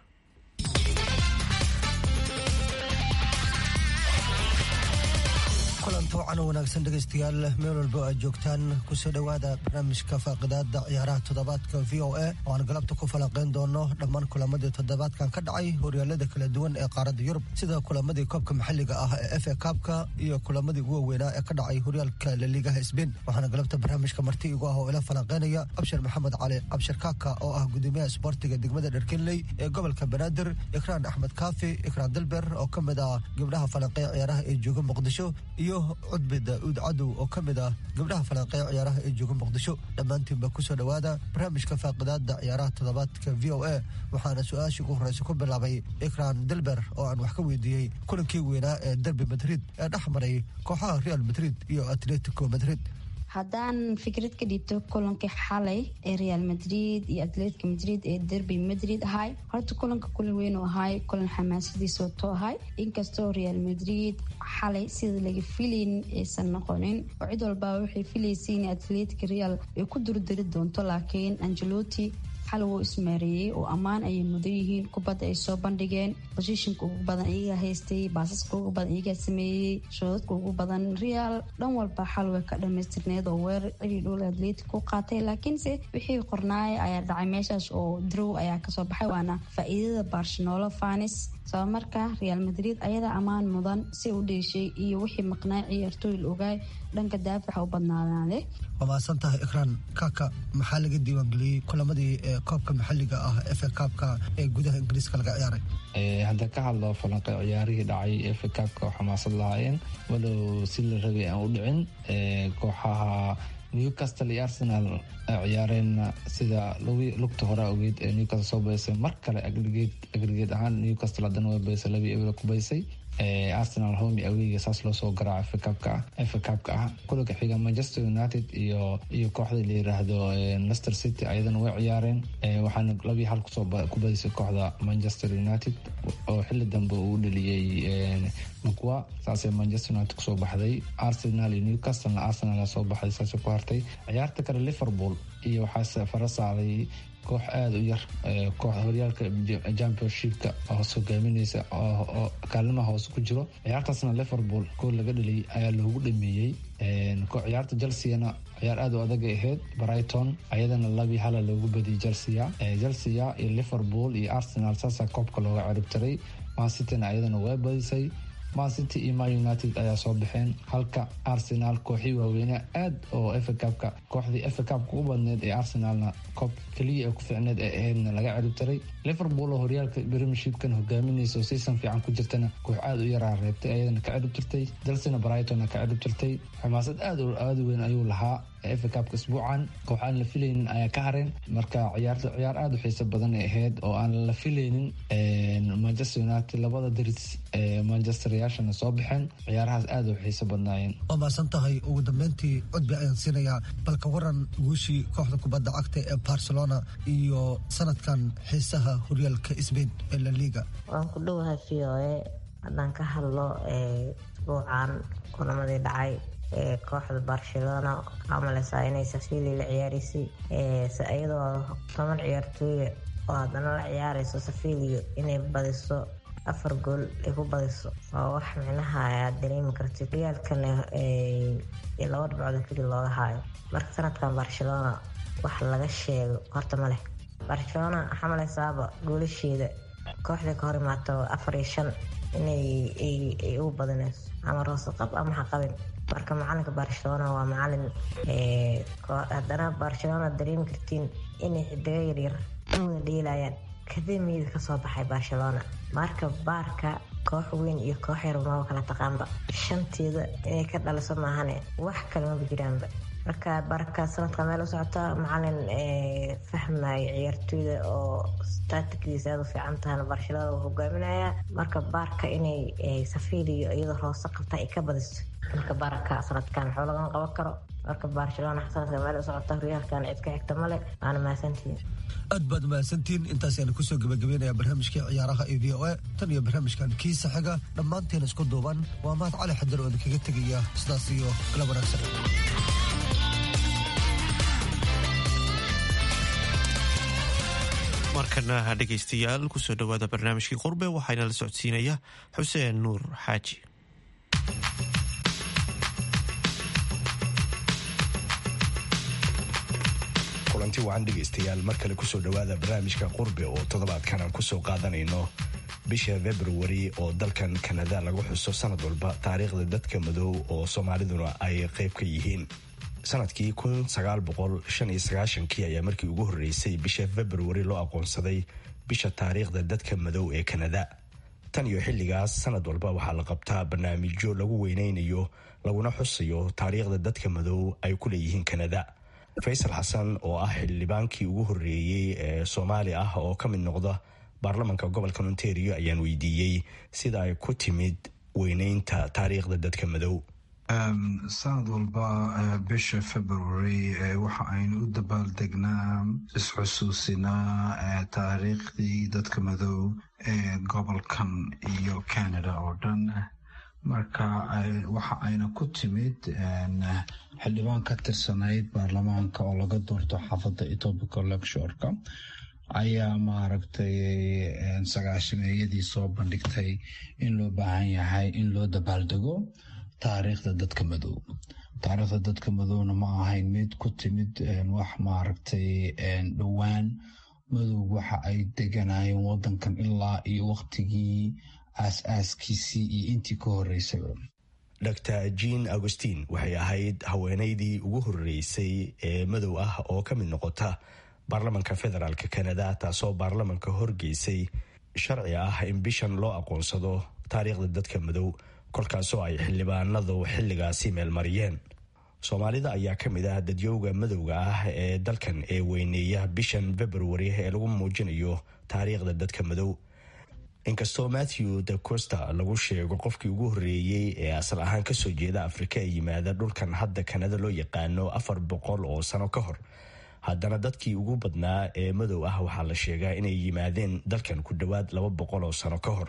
S11: kulanto wacan wanaagsan dhegaystayaal meel walba aad joogtaan kusoo dhowaada barnaamijka faaqidaada ciyaaraha toddobaadka v o a oo aan galabta ku falanqeyn doono dhammaan kulamadii toddobaadkan ka dhacay horyaalada kala duwan ee qaaradda yurub sida kulamadii koobka maxalliga ah ee f a kaabka iyo kulamadii ugu waaweynaa ee ka dhacay horyaalka laliigaha sbain waxaana galabta barnaamijka marti igu ah oo ila falanqeynaya abshir maxamed cali abshir kaaka oo ah gudoomiyaha isboortiga degmada dherkenley ee gobolka banaadir ikraan axmed kaafi ikraan dilber oo ka mid ah gabdhaha falanqeeya ciyaaraha ee jooga muqdisho iyo cudbi daa'uud cadow oo ka mid ah gabdhaha falanqeeya ciyaaraha ee jooga muqdisho dhammaantiinba kusoo dhowaada barnaamijka faaqidaada ciyaaraha toddobaadka v o a waxaana su-aashii ugu horreysa ku bilaabay ikran dilber oo aan wax ka weydiiyey kulankii weynaa ee derbi madrid ee dhex maray kooxaha real madrid iyo atletico madrid
S12: haddaan fikrad ka dhiibto kulankii xalay ee real madrid iyo atletica madrid ee derby madrid ahay horta kulanka kulan weyn u ahay kulan xamaasadiisa wato ahay inkastoo real madrid xalay sida laga filayn aysan noqonin oo cid walbaa waxay filaysay in atletica real ay ku durdari doonto laakiin angeloti xal wuu ismaareeyey oo ammaan ayay mudan yihiin kubadda ay soo bandhigeen bosishinka ugu badan iyagaa haystay baasaska ugu badan iyagaa sameeyey shoodadka ugu badan real dhan walba xal way ka dhamaystirneed oo weerar cili dhul atletic ku qaatay laakiinse wixii qornaaya ayaa dhacay meeshaas oo drow ayaa kasoo baxay waana faa-iidada barcelona fanis sabab marka real madrid ayadaa ammaan mudan si u dheeshay iyo wixii maqnaa ciyaartooyl ogaay dhanka daafaca u badnaadaade
S11: waa mahadsan tahay ikraan kaka maxaa laga diiwaangeliyey kulamadii ee koobka maxalliga ah efe kaabka ee gudaha ingiriiska laga ciyaaray
S13: hadda ka hadlo falanqe ciyaarihii dhacay efe kaabka oo xamaasad lahaayeen walow si la rabay aan u dhicin kooxaha newcastle iyo arsenal ciyaareen sida lugta hore ogeed ee newcastle soo baysay mar kale agrigeed ahaan newcastle haddana way baysay labii ebla ku baysay arsenal homi aweyga saas loo soo garaaco fkabka fkabka ah kulanka xiga manchester united iyo iyo kooxda la yiraahdo lester city ayadana way ciyaareen waxaana labii hal kusoo ku badisay kooxda manchester united oo xili dambe uu dhaliyey mcwa saasay manchester united kusoo baxday arsenal iyo newcastlena arsenal soo baxday saasay ku hartay ciyaarta kale liverpool iyo waxaa fara saaray koox aada u yar koox horyaalka championshipka hoos hogaamineysa oo kaalimaha hoose ku jiro ciyaartaasna liverpool gool laga dhaliyay ayaa loogu dhameeyey ciyaarta chelseana ciyaar aada u adag ay ahayd brighton ayadana labii hala loogu badiyay chelsea chelsea iyo liverpool iyo arsenal saasaa koobka looga ciribtiray mancityna ayadana waa badisay mancity iyo man united ayaa soo baxeen halka arsenal kooxii waaweyne aad oo efacabka kooxdii efacabka u badneed ee arsenalna koob keliya ee ku fiicneed ee ahaydna laga ciribtiray liverpool oo horyaalka premiershipkan hogaaminaysa oo season fiican ku jirtana koox aada u yaraa reebtay ayadana ka ciribtirtay dalsina brightonna ka ciribtirtay xamaasad aada aada weyn ayuu lahaa efacabka isbuucan koox aan la filaynin ayaa ka hareen marka ciyaarta ciyaar aada u xiiso badan ay ahayd oo aan la filaynin manchester united labada daris ee manchester yaashana soo baxeen ciyaarahaas aada u xiiso badnaayeen
S11: waa mahadsan tahay ugu dambeyntii cudbi ayaan siinayaa balka waran guushii kooxda kubadda cagta ee barcelona iyo sanadkan xiisaha horyaalka sbain ee la liga
S14: waan ku dhowahay v o a haddaan ka hadlo isbuucan kulamadii dhacay kooxda barcelona waxaa maleysaa inay safili la ciyaaraysay iyadoo toban ciyaartooya oo haddana la ciyaarayso safiliyo inay badiso afar gool ay ku badiso waa wax micnaha aad dareemi kartid horyaalkana laba dhibcood keli looga haayo marka sanadkan barcelona wax laga sheego horta ma leh barcelona waxaa maleysaaba goolasheeda kooxda ka hor imaato afar iyo shan inay ugu badinayso ama roosaqab ama haqabin marka macalinka barcelona waa macalin haddana barcelona dareemi kartiin inay xidigo yaryar u wada dheelayaan kademiyada kasoo baxay barcelona marka baarka koox weyn iyo koox yar maba kala taqaanba shanteeda inay ka dhaliso maahane wax kale maba jiraanba marka barka sanadka meel u socota macalin fahmaya ciyaartooyda oo statikdiisa aada u fiican tahana barcelona uu hogaaminaya marka baarka inay safiliyo iyadoo hoose qabta ay ka badiso marka baraka sanadkan waxba lagama qaban karo marka barcelona sanadka meel u socota horyaalkan cid ka xigta male waana mahadsantihiin
S11: aad baad mahadsantihiin intaasaynu kusoo gabagabeynaya barnaamijkii ciyaaraha ee v o a tan iyo barnaamijkan kiisa xiga dhammaanteen isku duuban waa mahad cali xadan oo idinkaga tegaya sidaas iyo kala wanaagsan
S1: markana dhegaystayaal kusoo dhowaada barnaamijkii qurbe waxaana la socodsiinaya xuseen nuur xaaji
S15: kulanti wacan dhegaystayaal mar kale kusoo dhowaada barnaamijka qurbe oo toddobaadkan aan kusoo qaadanayno bisha februari oo dalkan kanada lagu xuso sanad walba taariikhda dadka madow oo soomaaliduna ay qayb ka yihiin sanadkii kii ayaa markii ugu horreysay bisha februari loo aqoonsaday bisha taariikhda dadka madow ee kanada tan iyo xilligaas sanad walba waxaa la qabtaa barnaamijyo lagu weyneynayo laguna xusayo taariikhda dadka madow ay ku leeyihiin kanada faysal xasan oo ah xildhibaankii ugu horeeyey ee soomaali ah oo ka mid noqda baarlamanka gobolka ontario ayaan weydiiyey sida ay ku timid weyneynta taariikhda dadka madow
S16: sanad walba bisha february waxa aynu u dabaaldegnaa isxusuusinaa taariikhdii dadka madow ee gobolkan iyo canada oo dhan marka waxa ayna ku timid xildhibaan ka tirsanayd baarlamaanka oo laga doorto xaafadda etobica lectureka ayaa maaragtay sagaashameeyadii soo bandhigtay in loo baahan yahay in loo dabaaldego taariikhda dadka madow taariikhda dadka madowna ma ahayn mid ku timid wax maaragtay dhowaan madow waxa ay deganayeen wadankan ilaa iyo waqtigii aas-aaskiisii iyo intii ka horeysaba
S15: dr jean augustin waxay ahayd haweeneydii ugu horeysay ee madow ah oo ka mid noqota baarlamanka federaalk canada taasoo baarlamanka horgeysay sharci ah in bishan loo aqoonsado taariikhda dadka madow kolkaasoo ay xildhibaanadu xilligaasi meelmariyeen soomaalida ayaa ka mid ah dadyowga madowga ah ee dalkan ee weyneeya bishan february ee lagu muujinayo taariikhda dadka madow inkastoo matthew de costa lagu sheego qofkii ugu horeeyey ee asal ahaan kasoo jeeda afrika ee yimaada dhulkan hadda kanada loo yaqaano afar boqol oo sano ka hor haddana dadkii ugu badnaa ee madow ah waxaa la sheegaa inay yimaadeen dalkan ku dhowaad laba boqol oo sano ka hor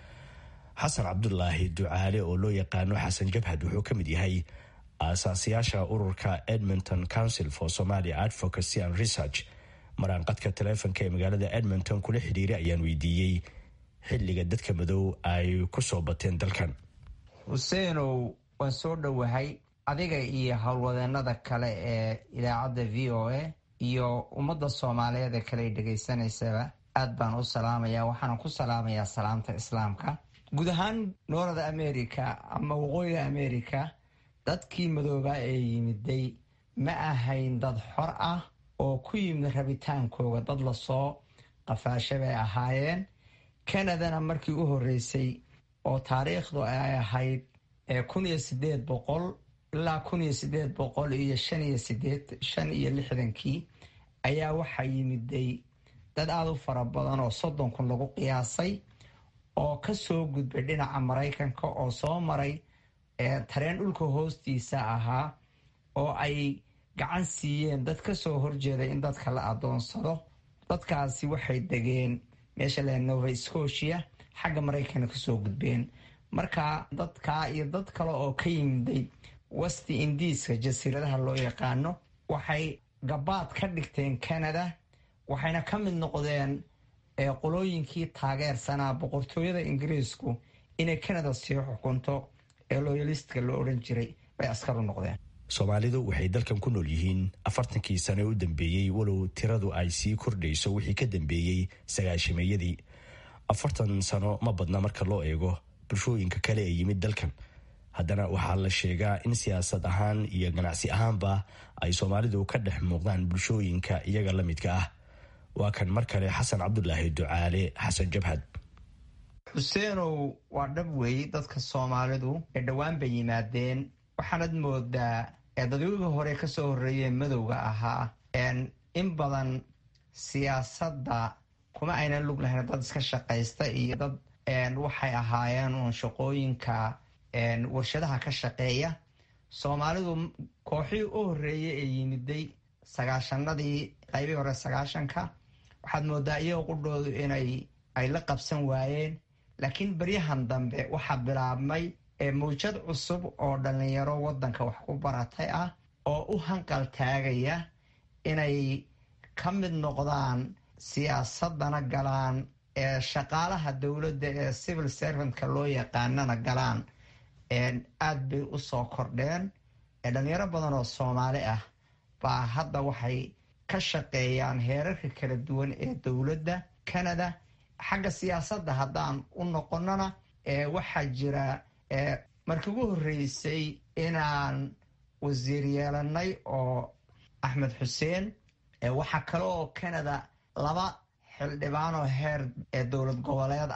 S15: xasan cabdulaahi ducaale oo loo yaqaano xasan jabhad wuxuu ka mid yahay aasaasayaasha ururka edmonton council for somalia advocacy and research maraanqadka taleefonka ee magaalada edmonton kula xidhiiray ayaan weydiiyey xilliga dadka madow ay ku soo bateen dalkan
S3: xuseenow waan soo dhowahay adiga iyo howlwadeenada kale ee idaacadda v o a iyo ummadda soomaaliyeed ee kale dhegaysanaysaba aad baan u salaamaya waxaana ku salaamayaa salaamta islaamka guud ahaan noorada america ama waqooyiga america dadkii madoobaa ee yimiday ma ahayn dad xor ah oo ku yimid rabitaankooga dad lasoo qafaasha bay ahaayeen canadana markii u horeysay oo taariikhdu ay ahayd kun iyo sideed boqol ilaa kun iyo sideed boqol iyo shan iyo sideed shan iyo lixdankii ayaa waxaa yimiday dad aada u fara badan oo soddon kun lagu qiyaasay oo ka soo gudbay dhinaca maraykanka oo soo maray tareen dhulka hoostiisa ahaa oo ay gacan siiyeen dad ka soo horjeeday in dadka la adoonsado dadkaasi waxay degeen meesha le nova scotia xagga maraykanka kasoo gudbeen marka dadkaa iyo dad kale oo ka yimiday westi indiiska jasiiradaha loo yaqaano waxay gabaad ka dhigteen canada waxayna ka mid noqdeen qolooyinkii taageersanaa boqortooyada ingiriisku inay canada sii xukunto ee loyalistka loo odhan jiray bay askar u noqdeen
S15: soomaalidu waxay dalkan ku nool yihiin afartankii sane u dambeeyey walow tiradu ay sii kordhayso wixii ka dambeeyey sagaashameeyadii afartan sano ma badna marka loo eego bulshooyinka kale ee yimid dalkan haddana waxaa la sheegaa in siyaasad ahaan iyo ganacsi ahaanba ay soomaalidu ka dhex muuqdaan bulshooyinka iyaga la midka ah waa kan mar kale xasan cabdulaahi ducaale xasan jabhad
S3: xuseenow waa dhab weey dadka soomaalidu ee dhowaan bay yimaadeen waxaanad moodaa dadweyga hore kasoo horeeyee madowga ahaa in badan siyaasadda kuma aynan lug lahayn dad iska shaqaysta iyo dad waxay ahaayeen uun shaqooyinka warshadaha ka shaqeeya soomaalidu kooxii u horeeyey ee yimiday sagaashanadii qaybii hore sagaashanka waxaad moodaa iyagoo qudhoodu inay ay la qabsan waayeen laakiin beryahan dambe waxaa bilaabmay mawjad cusub oo dhallinyaro waddanka wax ku baratay ah oo u hanqal taagaya inay ka mid noqdaan siyaasadana galaan ee shaqaalaha dowladda ee civil servantka loo yaqaanana galaan aad bay u soo kordheen dhalinyaro badan oo soomaali ah baa hadda waxay ka shaqeeyaan heerarka kala duwan ee dowladda canada xagga siyaasadda haddaan u noqonana waxaa jira markii ugu horreysay inaan wasiir yeelanay oo axmed xuseen waxaa kale oo canada laba xildhibaan oo heer ee dowlad goboleed ah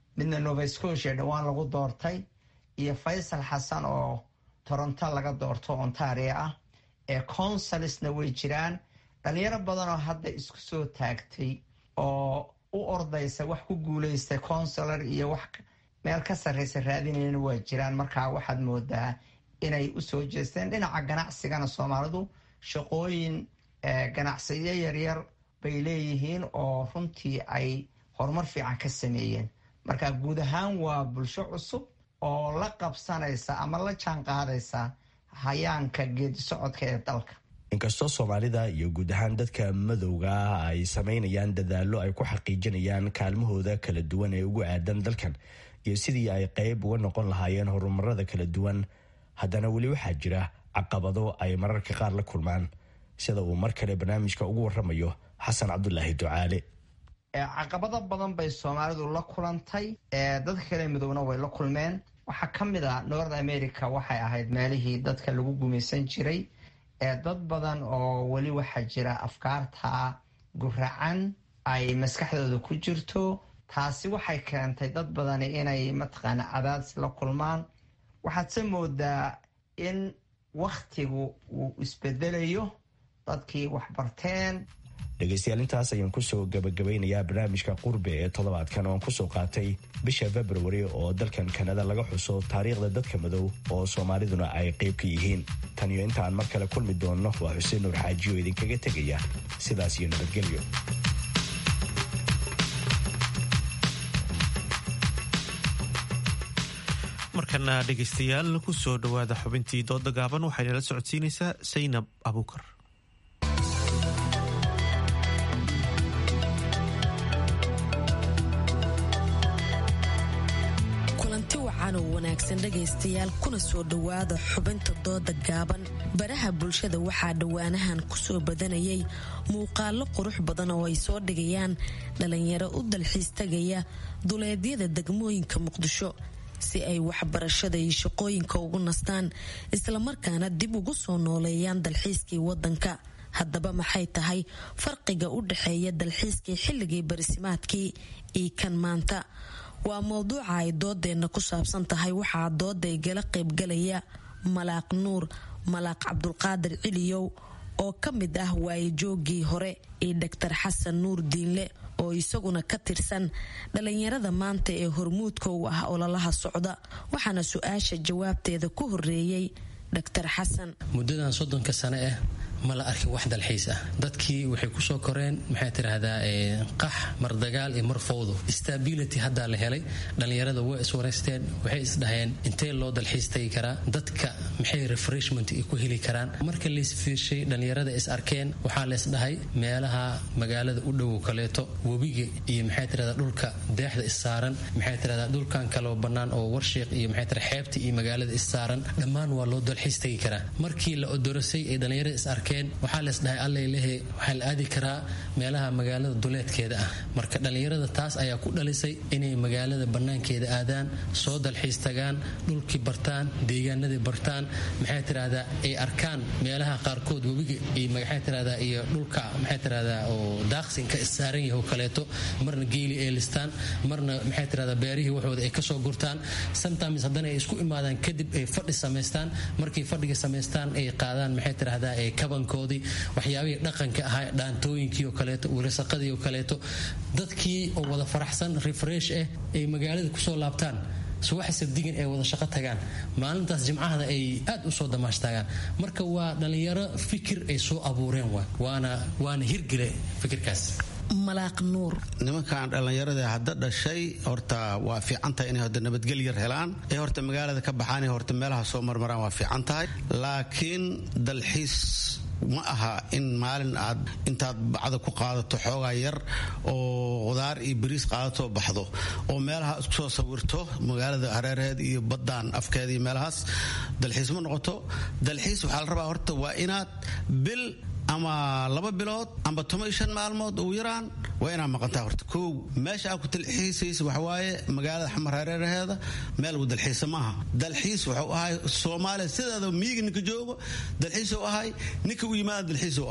S3: midna nova scotia dhowaan lagu doortay iyo faysal xasan oo toronto laga doorto ontario ah ee consulsna way jiraan dhalinyaro badan oo hadda isku soo taagtay oo u ordaysa wax ku guuleystay consular iyo wax meel ka sarreysa raadinayana waa jiraan markaa waxaad moodaa inay usoo jeesteen dhinaca ganacsigana soomaalidu shaqooyin ganacsiyo yaryar bay leeyihiin oo runtii ay horumar fiican ka sameeyeen marka guud ahaan waa bulsho cusub oo la qabsanaysa ama la jaan qaadaysa hayaanka geedi socodka ee dalka
S15: inkastoo soomaalida iyo guud ahaan dadka madowga ah ay samaynayaan dadaallo ay ku xaqiijinayaan kaalmahooda kala duwan ee ugu aadan dalkan iyo sidii ay qayb uga noqon lahaayeen horumarada kala duwan haddana weli waxaa jira caqabado ay mararka qaar la kulmaan sida uu mar kale barnaamijka ugu waramayo xasan cabdulaahi ducaale
S3: caqabado badan bay soomaalidu la kulantay dadka kale midowna way la kulmeen waxaa ka mid a north america waxay ahayd meelihii dadka lagu gumaysan jiray dad badan oo weli waxaa jira afkaarta guracan ay maskaxdooda ku jirto taasi waxay keentay dad badani inay mataqaana cadaadis la kulmaan waxaadse moodaa in wakhtigu uu isbedelayo dadkii waxbarteen
S15: dhegaystayaal intaas ayaan kusoo gabagabaynayaa barnaamijka qurbe ee toddobaadkan ooan kusoo qaatay bisha februari oo dalkan kanada laga xuso taariikhda dadka madow oo soomaaliduna ay qayb ka yihiin tan iyo intaan mar kale kulmi doonno waa xuseen nuur xaaji oo idinkaga tegaya sidaas iyo nabadgelyo
S1: markana dhegaystayaal kusoo dhowaada xubintii dooda gaaban waxaynala socodsiinaysaa saynab abuukar
S17: kulanti wacan oo wanaagsan dhegaystayaal kuna soo dhowaada xubinta dooda gaaban baraha bulshada waxaa dhowaanahan kusoo badanayay muuqaalo qurux badan oo ay soo dhigayaan dhalinyaro u dalxiis tagaya duleedyada degmooyinka muqdisho si ay waxbarashada iyo shaqooyinka ugu nastaan islamarkaana dib ugu soo nooleeyaan dalxiiskii wadanka haddaba maxay tahay farqiga u dhexeeya dalxiiskii xilligii barisimaadkii iyo kan maanta waa mowduuca ay doodeenna ku saabsan tahay waxaa dooda igala qaybgalaya malaaq nuur malaaq cabdulqaadir ciliyow oo ka mid ah waayajoogii hore iyo dhaktar xasan nuur diinle oo isaguna ka tirsan dhalinyarada maanta ee hormuudka u ah ololaha socda waxaana su-aasha jawaabteeda ku horeeyey dhaktar xasan
S18: muddadan soddonka sane ah ma la arkin wax dalxiis ah dadkii waxay kusoo koreen maxay tiraahdaa qax mar dagaal iyo mar fowdo stability haddaa la helay dhallinyarada way iswareysteen waxay isdhaheen intee loo dalxiis tagi karaa dadka maxay refreshment ku heli karaan marka laysfiirshay dhallinyarada is arkeen waxaa laysdhahay meelaha magaalada u dhowow kaleeto webiga iyo maxay tirahdaa dhulka deexda issaaran maxay tirahdaa dhulkan kaloo bannaan oo warshiiq iyo maxay tira xeebta iyo magaalada issaaran dhammaan waa loo dalxiis tagi karaa markii la odorosay ee dhallinyarada is arkeen waxaa leesdhahay allalehe waxaa la aadi karaa meelaha magaalada duleedkeeda ah marka dhallinyarada taas ayaa ku dhalisay inay magaalada bannaankeeda aadaan soo dalxiis tagaan dhulkii bartaan deegaanadii bartaan maxay tirahdaa ay arkaan meelaha qaarkood webiga iyo maxay tirahdaa iyo dhulka maxay tirahdaa oo daaqsinka issaaran yahay oo kaleeto marna geeli ay listaan marna maxay tirahdaa beerihii waxooda ay kasoo gurtaan sometimes haddana ay isku imaadaan kadib ay fadhi samaystaan markay fadhiga samaystaan ay qaadaan maxay tirahdaa ee kaban koodii waxyaabihii dhaqanka ahaa dhaantooyinkii oo kaleeto wilasaqadii oo kaleeto dadkii oo wada faraxsan refresh ah ay magaalada kusoo laabtaan subaxa sabdigan ay wada shaqo tagaan maalintaas jimcahada ay aad u soo damaashtaagaan marka waa dhallinyaro fikir ay soo abuureen waana waana hirgile fikirkaas
S17: malaaq nuur
S19: nimankan dhallinyarada hadda dhashay horta waa fiican tahay inay horta nabadgelyar helaan ee horta magaalada ka baxaan ee horta meelaha soo marmaraan waa fiican tahay laakiin dalxiis ma aha in maalin aad intaad bacda ku qaadato xoogaa yar oo qudaar iyo bariis qaadato baxdo oo meelaha isku soo sawirto magaalada hareeraheed iyo baddaan afkeeda iyo meelahaas dalxiis ma noqoto dalxiis waxaa la rabaa horta waa inaad bil ama laba bilood amba toban iyo shan maalmood ugu yaraan waa inaad maqantaa horta kow meesha aad ku dalxiisaysa waxawaaye magaalada xamar hareeraheeda meel lagu dalxiisa maaha dalxiis wuxuu ahay soomaaliya sideeda miyiga ninka joogo dalxiis u ahay ninka u yimaada dalxiis u ahay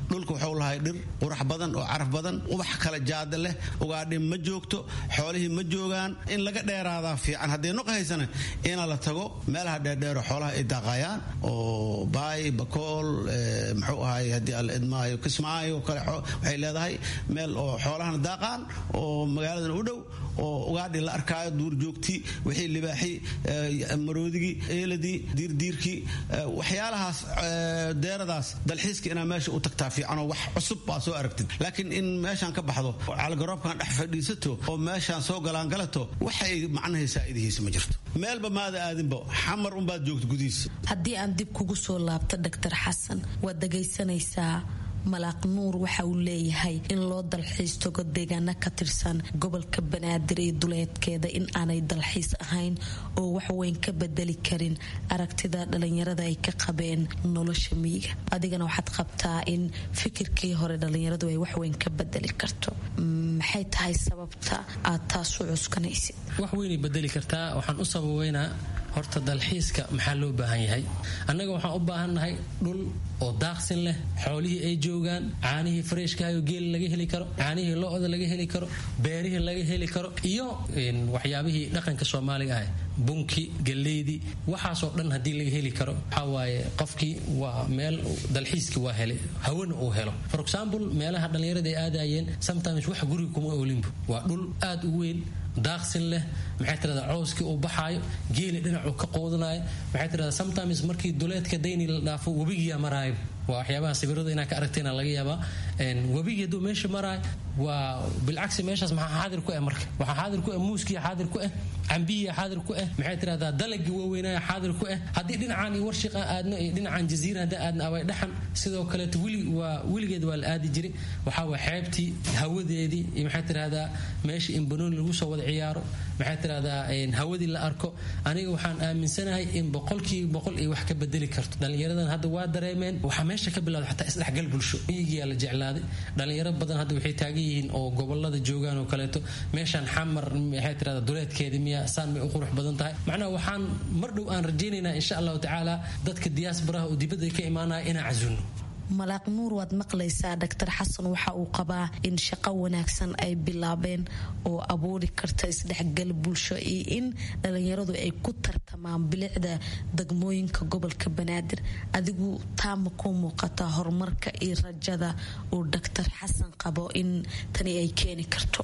S19: dhulka wuxuu lahay dhir qurax badan oo caraf badan ubax kala jaada leh ugaadhi ma joogto xoolihii ma joogaan in laga dheeraadaa fiican haddii nuqa haysana ina la tago meelaha dheerdheero xoolaha ay daaqayaan oo baay bakool muxuu ahay haddii alla idmaayo kismaayo kale waxay leedahay meel oo xoolahana daaqaan oo magaaladan u dhow oo ugaadhi la arkaayo duurjoogtii wixii libaaxii maroodigii eeladii diirdiirkii waxyaalahaas deeradaas dalxiiska inaa meesha u tagtaa fiicanoo wax cusub baa soo aragtid laakiin in meeshaan ka baxdo calgaroobkan dhex fadhiisato oo meeshaan soo galaangalato waxay macnahay saa'idihiisa ma jirto meelba maada aadinba xamar unbaad joogto gudihiisa
S17: haddii aan dib kugu soo laabto doctor xasan waad dhagaysanaysaa malaaq nuur waxa uu leeyahay in loo dalxiis tago deegaano ka tirsan gobolka banaadir iyo duleedkeeda in aanay dalxiis ahayn oo waxweyn ka bedeli karin aragtida dhalinyarada ay ka qabeen nolosha miyiga adigana waxaad qabtaa in fikirkii hore dhalinyaradu ay waxweyn ka bedeli karto maxay tahay sababta aad taas u cuskanaysid
S18: wax weynay bedeli kartaa waxaan u sababeynaa horta dalxiiska maxaa loo baahan yahay annaga waxaan u baahannahay dhul oo daaqsin leh xoolihii ay joogaan caanihii fareshkahayo geeli laga heli karo caanihii lo-da laga heli karo beerihii laga heli karo iyo waxyaabihii dhaqanka soomaaliga ah bunki galeydii waxaasoo dhan haddii laga heli karo waxawaaye qofkii waa meel dalxiiskii waa helay hawana uu helo for example meelaha dhallinyarada ay aadayeen sometimes wax guriga kuma olinbu waa dhul aad u weyn daaqsin leh maxay tirahdaa cowskii uu baxaayo geeli dhinacuu ka qoodanayo maxay tirahdaa sometimes markii duleedka dayni la dhaafo webigiyaa maraayo waa waxyaabaha sawirada inaa ka aragtayna laga yaabaa webigii hadduu meesha maraayo waa bilcagsi meeshaas maxaa xaadir ku ah marka waxaa xaadir ku ah muuskiya xaadir ku ah cambihiya xaadir ku ah maxay tirahdaa dalagii waaweynaya xaadir ku ah haddii dhinacaan iyo warshiqa aadno iyo dhinacaan jaziira haddii aadna away dhaxan sidoo kaleeto wili waa weligeed waa la aadi jiray waxaa waa xeebtii hawadeedii iyo maxay tirahdaa meesha in banooni lagu soo wada ciyaaro maxay tirahdaa hawadii la arko aniga waxaan aaminsanahay in boqolkiiba boqol ay wax ka bedeli karto dhallinyaradan hadda waa dareemeen waxaa meesha ka bilowda xataa isdhexgal bulsho miyigiyaa la jeclaaday dhallinyaro badan hadda waxay taagan yihiin oo gobolada joogaan oo kaleeto meeshaan xamar maxay tirahdaa duleedkeeda miya saan bay u qurux badan tahay macnaha waxaan mar dhow aan rajaynaynaa insha allahu tacaala dadka diyaasbaraha oo dibadda ka imaanaya inaan casuno
S17: malaaq nuur waad maqlaysaa doctor xasan waxa uu qabaa in shaqo wanaagsan ay bilaabeen oo abuuri karta isdhexgal bulsho iyo in dhalinyaradu ay ku tartamaan bilicda degmooyinka gobolka banaadir adigu taama ku muuqata horumarka iyo rajada uu doctor xasan qabo in tani ay keeni karto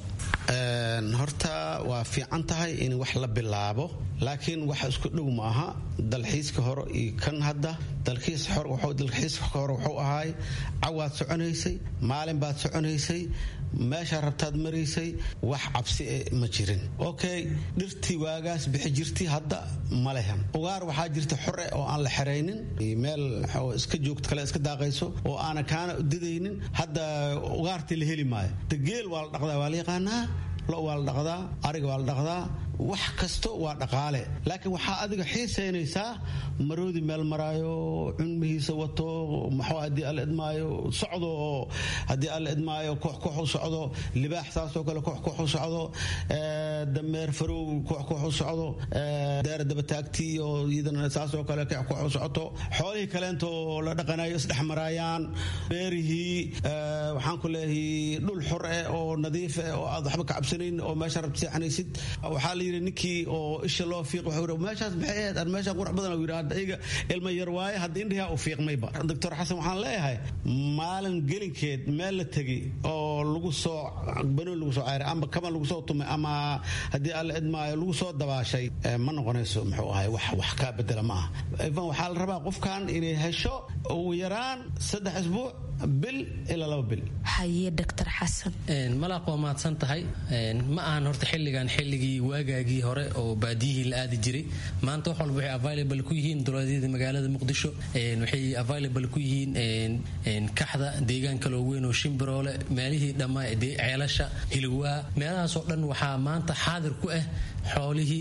S19: horta waa fiican tahay in wax la bilaabo laakiin wax isku dhow ma aha dalxiiska hore iyo kan hadda dalxiiska hore wuxuu ahaay cawaad soconaysay maalin baad soconaysay meeshaa rabtaad maraysay wax cabsi e ma jirin okay dhirtii waagaas bixi jirtay hadda ma lehan ugaar waxaa jirta xore oo aan la xeraynin meel iska joogto kale iska daaqayso oo aana kaana didaynin hadda ugaartii la heli maayo dageel waa la dhaqdaa waa la yaqaanaa lo waa la dhaqdaa ariga waa la dhaqdaa wax kasto waa dhaqaale laakiin waxaa adiga xiisaynaysaa maroodi meel maraayo cunmihiisa wato maxuu haddii alla idmaayo socdo oo haddii alla idmaayo koox koox u socdo libaax saasoo kale koox koox u socdo dameer farow koox koox u socdo deer dabataagtii oo iyadana saasoo kale koox koox u socoto xoolihii kaleento la dhaqanayo isdhex maraayaan beerihii waxaan ku leeyahay dhul xor eh oo nadiif eh oo aad waxba ka cabsanayn oo meesha rabta seexanaysid waxaa la yidhi ninkii oo isha loo fiiq wuxuu yidhi meeshaas maxay ahayd aan meeshaan qurux badan yidhi hadda iyaga ilma yar waaye hadda indhihaa u fiiqmayba doctor xasan waxaan leeyahay maalin gelinkeed meel la tegay oo lagu soo banoon lagu soo cayray ama kaban lagu soo tumay ama haddii alla idmaayo lagu soo dabaashay ma noqonayso muxuu ahay wax wax kaa bedela ma aha ivan waxaa la rabaa qofkan inay hesho ugu yaraan saddex isbuuc bil ilaa laba bil
S17: haye doctor xasan
S18: malaaq waa mahadsan tahay ma ahan horta xilligan xilligii waagaagii hore oo baadiyihii la aadi jiray maanta wax walba waxay available ku yihiin dowladyada magaalada muqdisho waxay available ku yihiin kaxda deegaan kaloo weyn oo shimbiroole meelihii dhammaa ceelasha hilwaa meelahaasoo dhan waxaa maanta xaadir ku ah xoolihii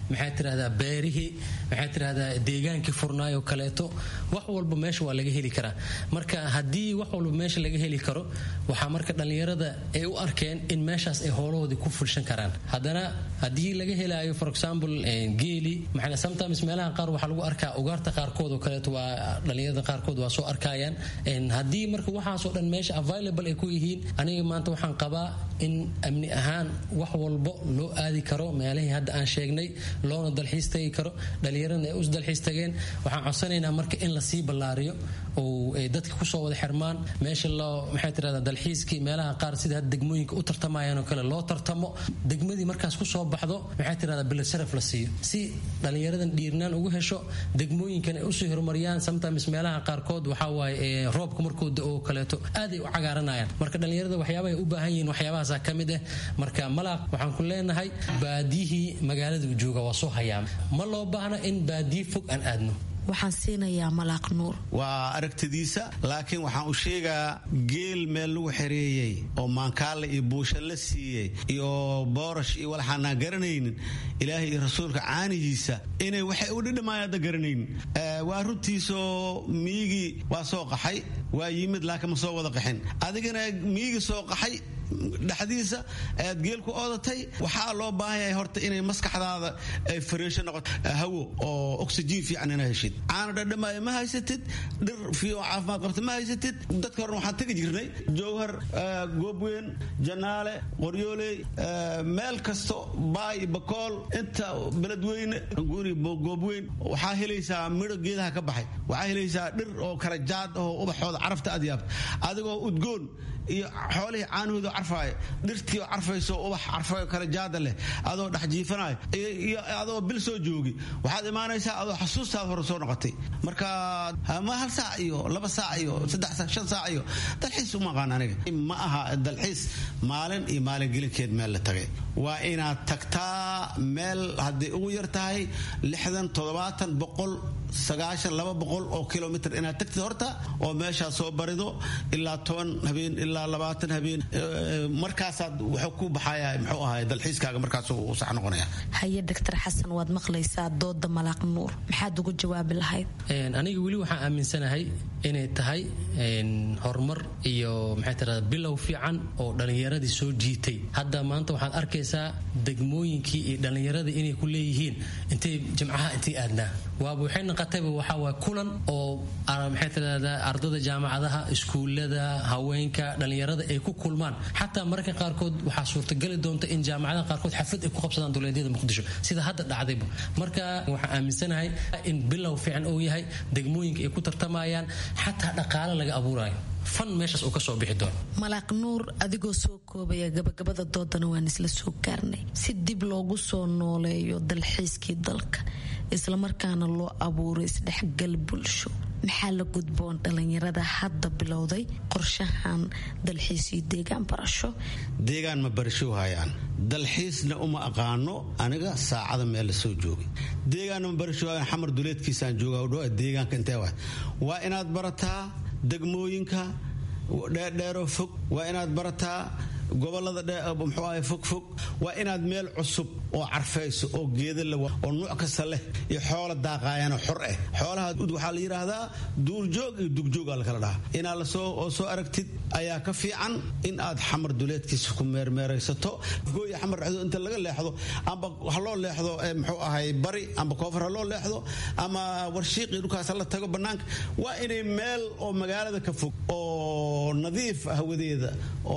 S18: maxaa tirahdaa beerihii maxaa tirahdaa deegaankii furnaayoo kaleeto wax walba meesha waa laga heli karaa marka haddii wax walba meesha laga heli karo waxaa marka dhallinyarada ay u arkeen in meeshaas ay hoolahoodii ku fulshan karaan haddana haddii laga helaayo for example geeli maxaa sometimes meelaha qaar waxaa lagu arkaa ugaarta qaarkood oo kaleeto waa dhallinyarada qaarkood waa soo arkayaan haddii marka waxaasoo dhan meesha available ay ku yihiin aniga maanta waxaan qabaa in amni ahaan wax walbo loo aadi karo meelihii hadda aan sheegnay loona dalxiis tagi karo dhallinyaradna ay us dalxiis tageen waxaan codsanaynaa marka in lasii ballaariyo oo ay dadka kusoo wada xirmaan meesha loo maxay tirahdaa dalxiiskii meelaha qaar sida hadda degmooyinka u tartamayaan oo kale loo tartamo degmadii markaas kusoo baxdo maxay tirahdaa bilad sharaf la siiyo si dhallinyaradan dhiirnaan ugu hesho degmooyinkan ay usii horumariyaan sometimes meelaha qaarkood waxaa waaye roobka markuu da-oo kaleeto aad ay u cagaaranayaan marka dhallinyarada waxyaabaha ay u baahan yihiin waxyaabahaasa ka mid ah marka malaaq waxaan ku leenahay baadiyihii magaalada uu jooga waa soo hayaama ma loo baahna in baadiyi fog aan aadno
S17: waxaan siinayaa malaaq nuur
S19: waa aragtidiisa laakiin waxaan u sheegaa geel meel lagu xereeyey oo maankaale iyo buusha la siiyey iyo boorash iyo walaxaanaan garanaynin ilaahay iyo rasuulka caanihiisa inay waxay u dhidhimaayaan hadda garanaynin waa runtiisoo miigii waa soo qaxay waa yimid laakiin ma soo wada qaxin adigana miigii soo qaxay dhexdiisa aad geel ku oodatay waxaa loo baahan yahay horta inay maskaxdaada ay fariisho noqoto hawo oo oxygen fiican ina heshid caana dhadhamaayo ma haysatid dhir fiican caafimaad qabta ma haysatid dadka horena waxaan tegi jirnay jowhar goobweyn janaale qoryooley meel kasto baay bakool inta beledweyne guri goobweyn waxaa helaysaa midho geedaha ka baxay waxaa helaysaa dhir oo kala jaad oo ubaxooda carafta aad yaabta adigoo udgoon iyo xoolihii caanahooda carfaaya dhirtii oo carfayso ubax carfayo kale jaada leh adoo dhex jiifanayo iyo adoo bil soo joogi waxaad imaanaysaa adoo xasuustaada hore soo noqotay marka ma hal saac iyo laba saac iyo saddex saac shan saac iyo dalxiis uma aqaan aniga ma aha dalxiis maalin iyo maalin gelinkeed meel la tagay waa inaad tagtaa meel hadday ugu yar tahay lixdan toddobaatan boqol sagaashan laba boqol oo kilomitr inaad tagtid horta oo meeshaa soo barido ilaa toban habeen ilaa labaatan habeen markaasaad wuxuu ku baxaya muxuu ahay dalxiiskaaga markaas uu sax noqonaya
S17: haye doctor xasan waad maqlaysaa dooda malaaq nuur maxaad ugu jawaabi lahayd
S18: aniga weli waxaan aaminsanahay inay tahay horumar iyo maxay tirahdaa bilow fiican oo dhallinyaradii soo jiitay hadda maanta waxaad arkaysaa degmooyinkii iyo dhallinyaradii inay ku leeyihiin intay jimcaha intay aadnaa waaba waxay noqotayba waxaa waay kulan oo maxay tirahdaa ardada jaamacadaha iskuullada haweenka dhallinyarada ay ku kulmaan xataa mararka qaarkood waxaa suurtagali doonta in jaamacadaha qaarkood xaflad ay ku qabsadaan duleedyada muqdisho sida hadda dhacdayba marka waxaan aaminsanahay in bilow fiican uu yahay degmooyinka ay ku tartamayaan xataa dhaqaale laga abuurayo fan meeshaas uu ka soo bixi doono
S17: malaaq nuur adigoo soo koobaya gabagabada doodana waan isla soo gaarnay si dib loogu soo nooleeyo dalxiiskii dalka islamarkaana loo abuuro isdhexgal bulsho maxaa la gudboon dhallinyarada hadda bilowday qorshahan dalxiis iyo deegaan barasho
S19: deegaan ma barasho hayaan dalxiisna uma aqaano aniga saacada meel la soo joogay deegaanna ma barasho hayaan xamar duleedkiisaan jooga dhow deegaanka intee waay waa inaad barataa degmooyinka dheerdheeroo fog waa inaad barataa gobolada muxuu ahay fogfog waa inaad meel cusub oo carfayso oo geeda la oo nuuc kasta leh iyo xoola daaqaayana xor ah xoolaha waxaa la yidhaahdaa duurjoog iyo dugjooga la kala dhahaa inaad lasoo oo soo aragtid ayaa ka fiican in aad xamar duleedkiisa ku meermeeraysato gooya xamar dhexdo inta laga leexdo amba ha loo leexdo muxuu ahay bari amba koofar ha loo leexdo ama warshiiqii dhulkaas la tago bannaanka waa inay meel oo magaalada ka fog oo nadiif hawadeeda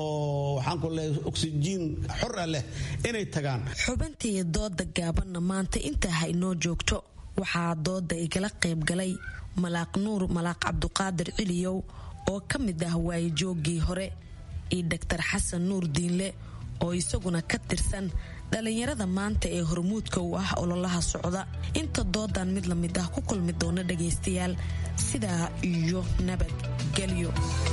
S19: oo waxaan oksijiin xora leh inay tagaan
S17: xubintii dooda gaabanna maanta intaa haynoo joogto waxaa dooda igala qaybgalay malaaq nuur malaaq cabduqaadir ciliyow oo ka mid ah waayijooggii hore iyo doctor xasan nuur diinle oo isaguna ka tirsan dhallinyarada maanta ee hormuudka u ah ololaha socda inta doodan mid la mid ah ku kulmi doona dhagaystayaal sidaa iyo nabadgelyo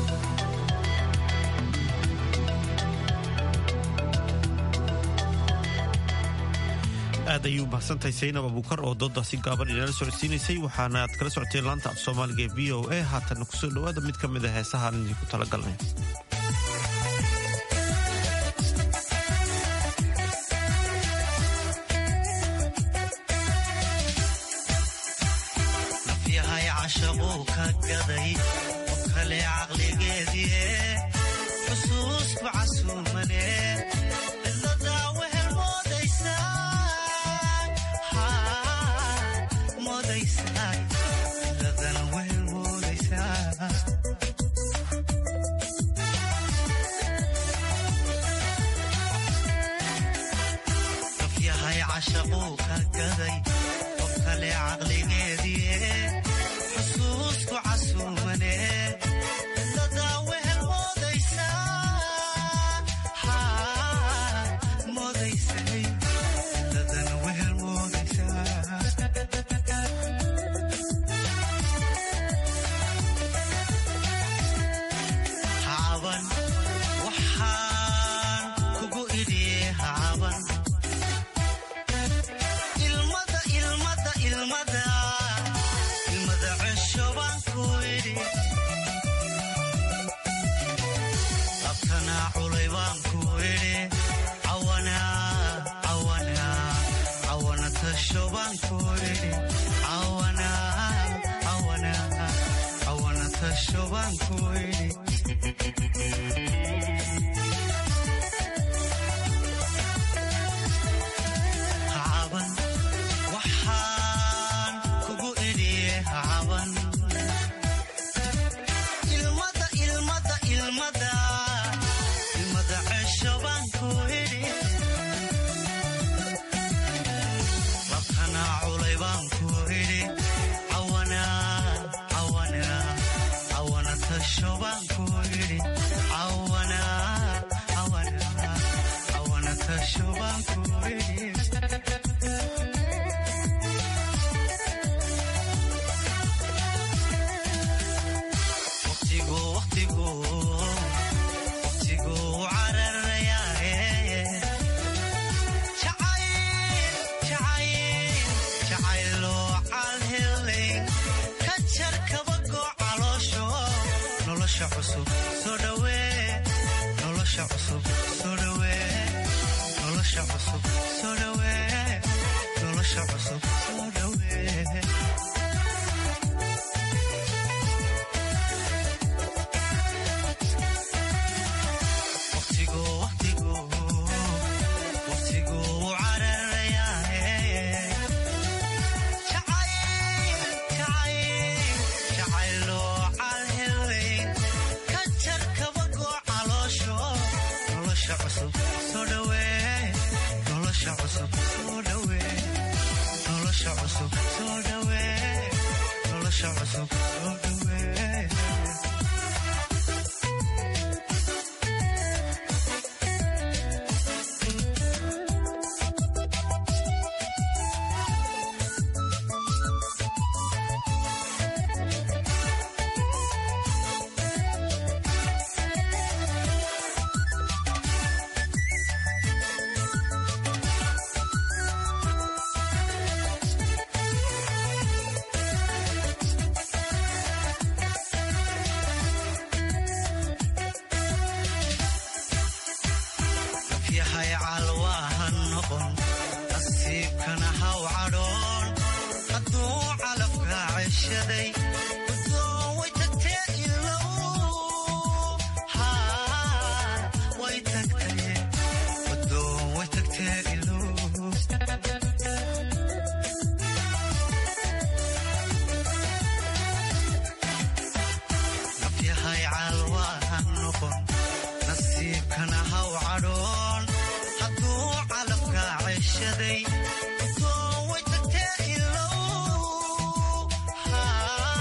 S1: aad ayuu mahadsantahay saynab abuukar oo doodaasi gaaban inala socodsiinaysay waxaana aad kala socoteen laanta af soomaaliga ee v o a haatanna kusoo dhowaada mid ka mid a heesahaan idinku talagalnay
S20: cashaquu ka gaday qof kale caqligeedie xusuusku casuumane cidladaa wehel moodaysaa moodaysaa cidladana wehel moodaysaa yahay cashaquu ka gaday qof kale caqligeedie xusuusku casuumane cidladaa wehel moodaysaa moodaysay cidladana wehel moodaysaa hacaban waxaan kugu idhiye hacaban ilmada ilmada ilmada ilmada cesho baan ku idhi abtanaa culay baan ku idhi cawana cawana cawana tasho baan ku idhi cawana cawana cawana tasho baan ku idhi hacaban waxaan kugu idhiye hacaban ilmada ilmada ilmada ilmada cesho baan ku idhi labtanaa culay baan ku idhi cawana cawana cawana tasho baan ku idhi cawana cawana cawana tasho baan ku idhi waqtigu waqtigu waqtigu cararayaaye jacayl jacayl jacayloo calhelay ka jar kabagoo caloosho nolosha cusub soo dhawee nolosha cusub soo dhawee nolosha cusub soo dhawee nolosha cusub soo dhawee waqtigu waqtigu waqtigu cararayaaye jacayl jacayl jacayloo calhelay ka jar kabagoo caloosho nolosha cusub soo dhawee nolosha cusub soo dhawee nolosha cusub soo dhawee nolosha cusub soo dhawee yahay calwaaha noqon nasiibkana haw cadhoon hadduu calafka ceshaday udoo way tagtee ilow haa way tagtee udoo way tagtee ilow nafyahay calwaaha noqon nasiibkana haw cadhoon hadduu calafka ceshaday udoo way tagtee ilow haa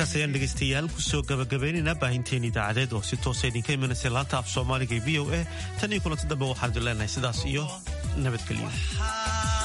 S1: intaas ayaan dhegaystayaal kusoo gabagabaynaynaa baahinteen idaacadeed oo si toosa idinka imanaysa laanta af soomaaliga ee v o a tan iyo kulanti dambe waxaan idin leenahay sidaas iyo nabadgelyo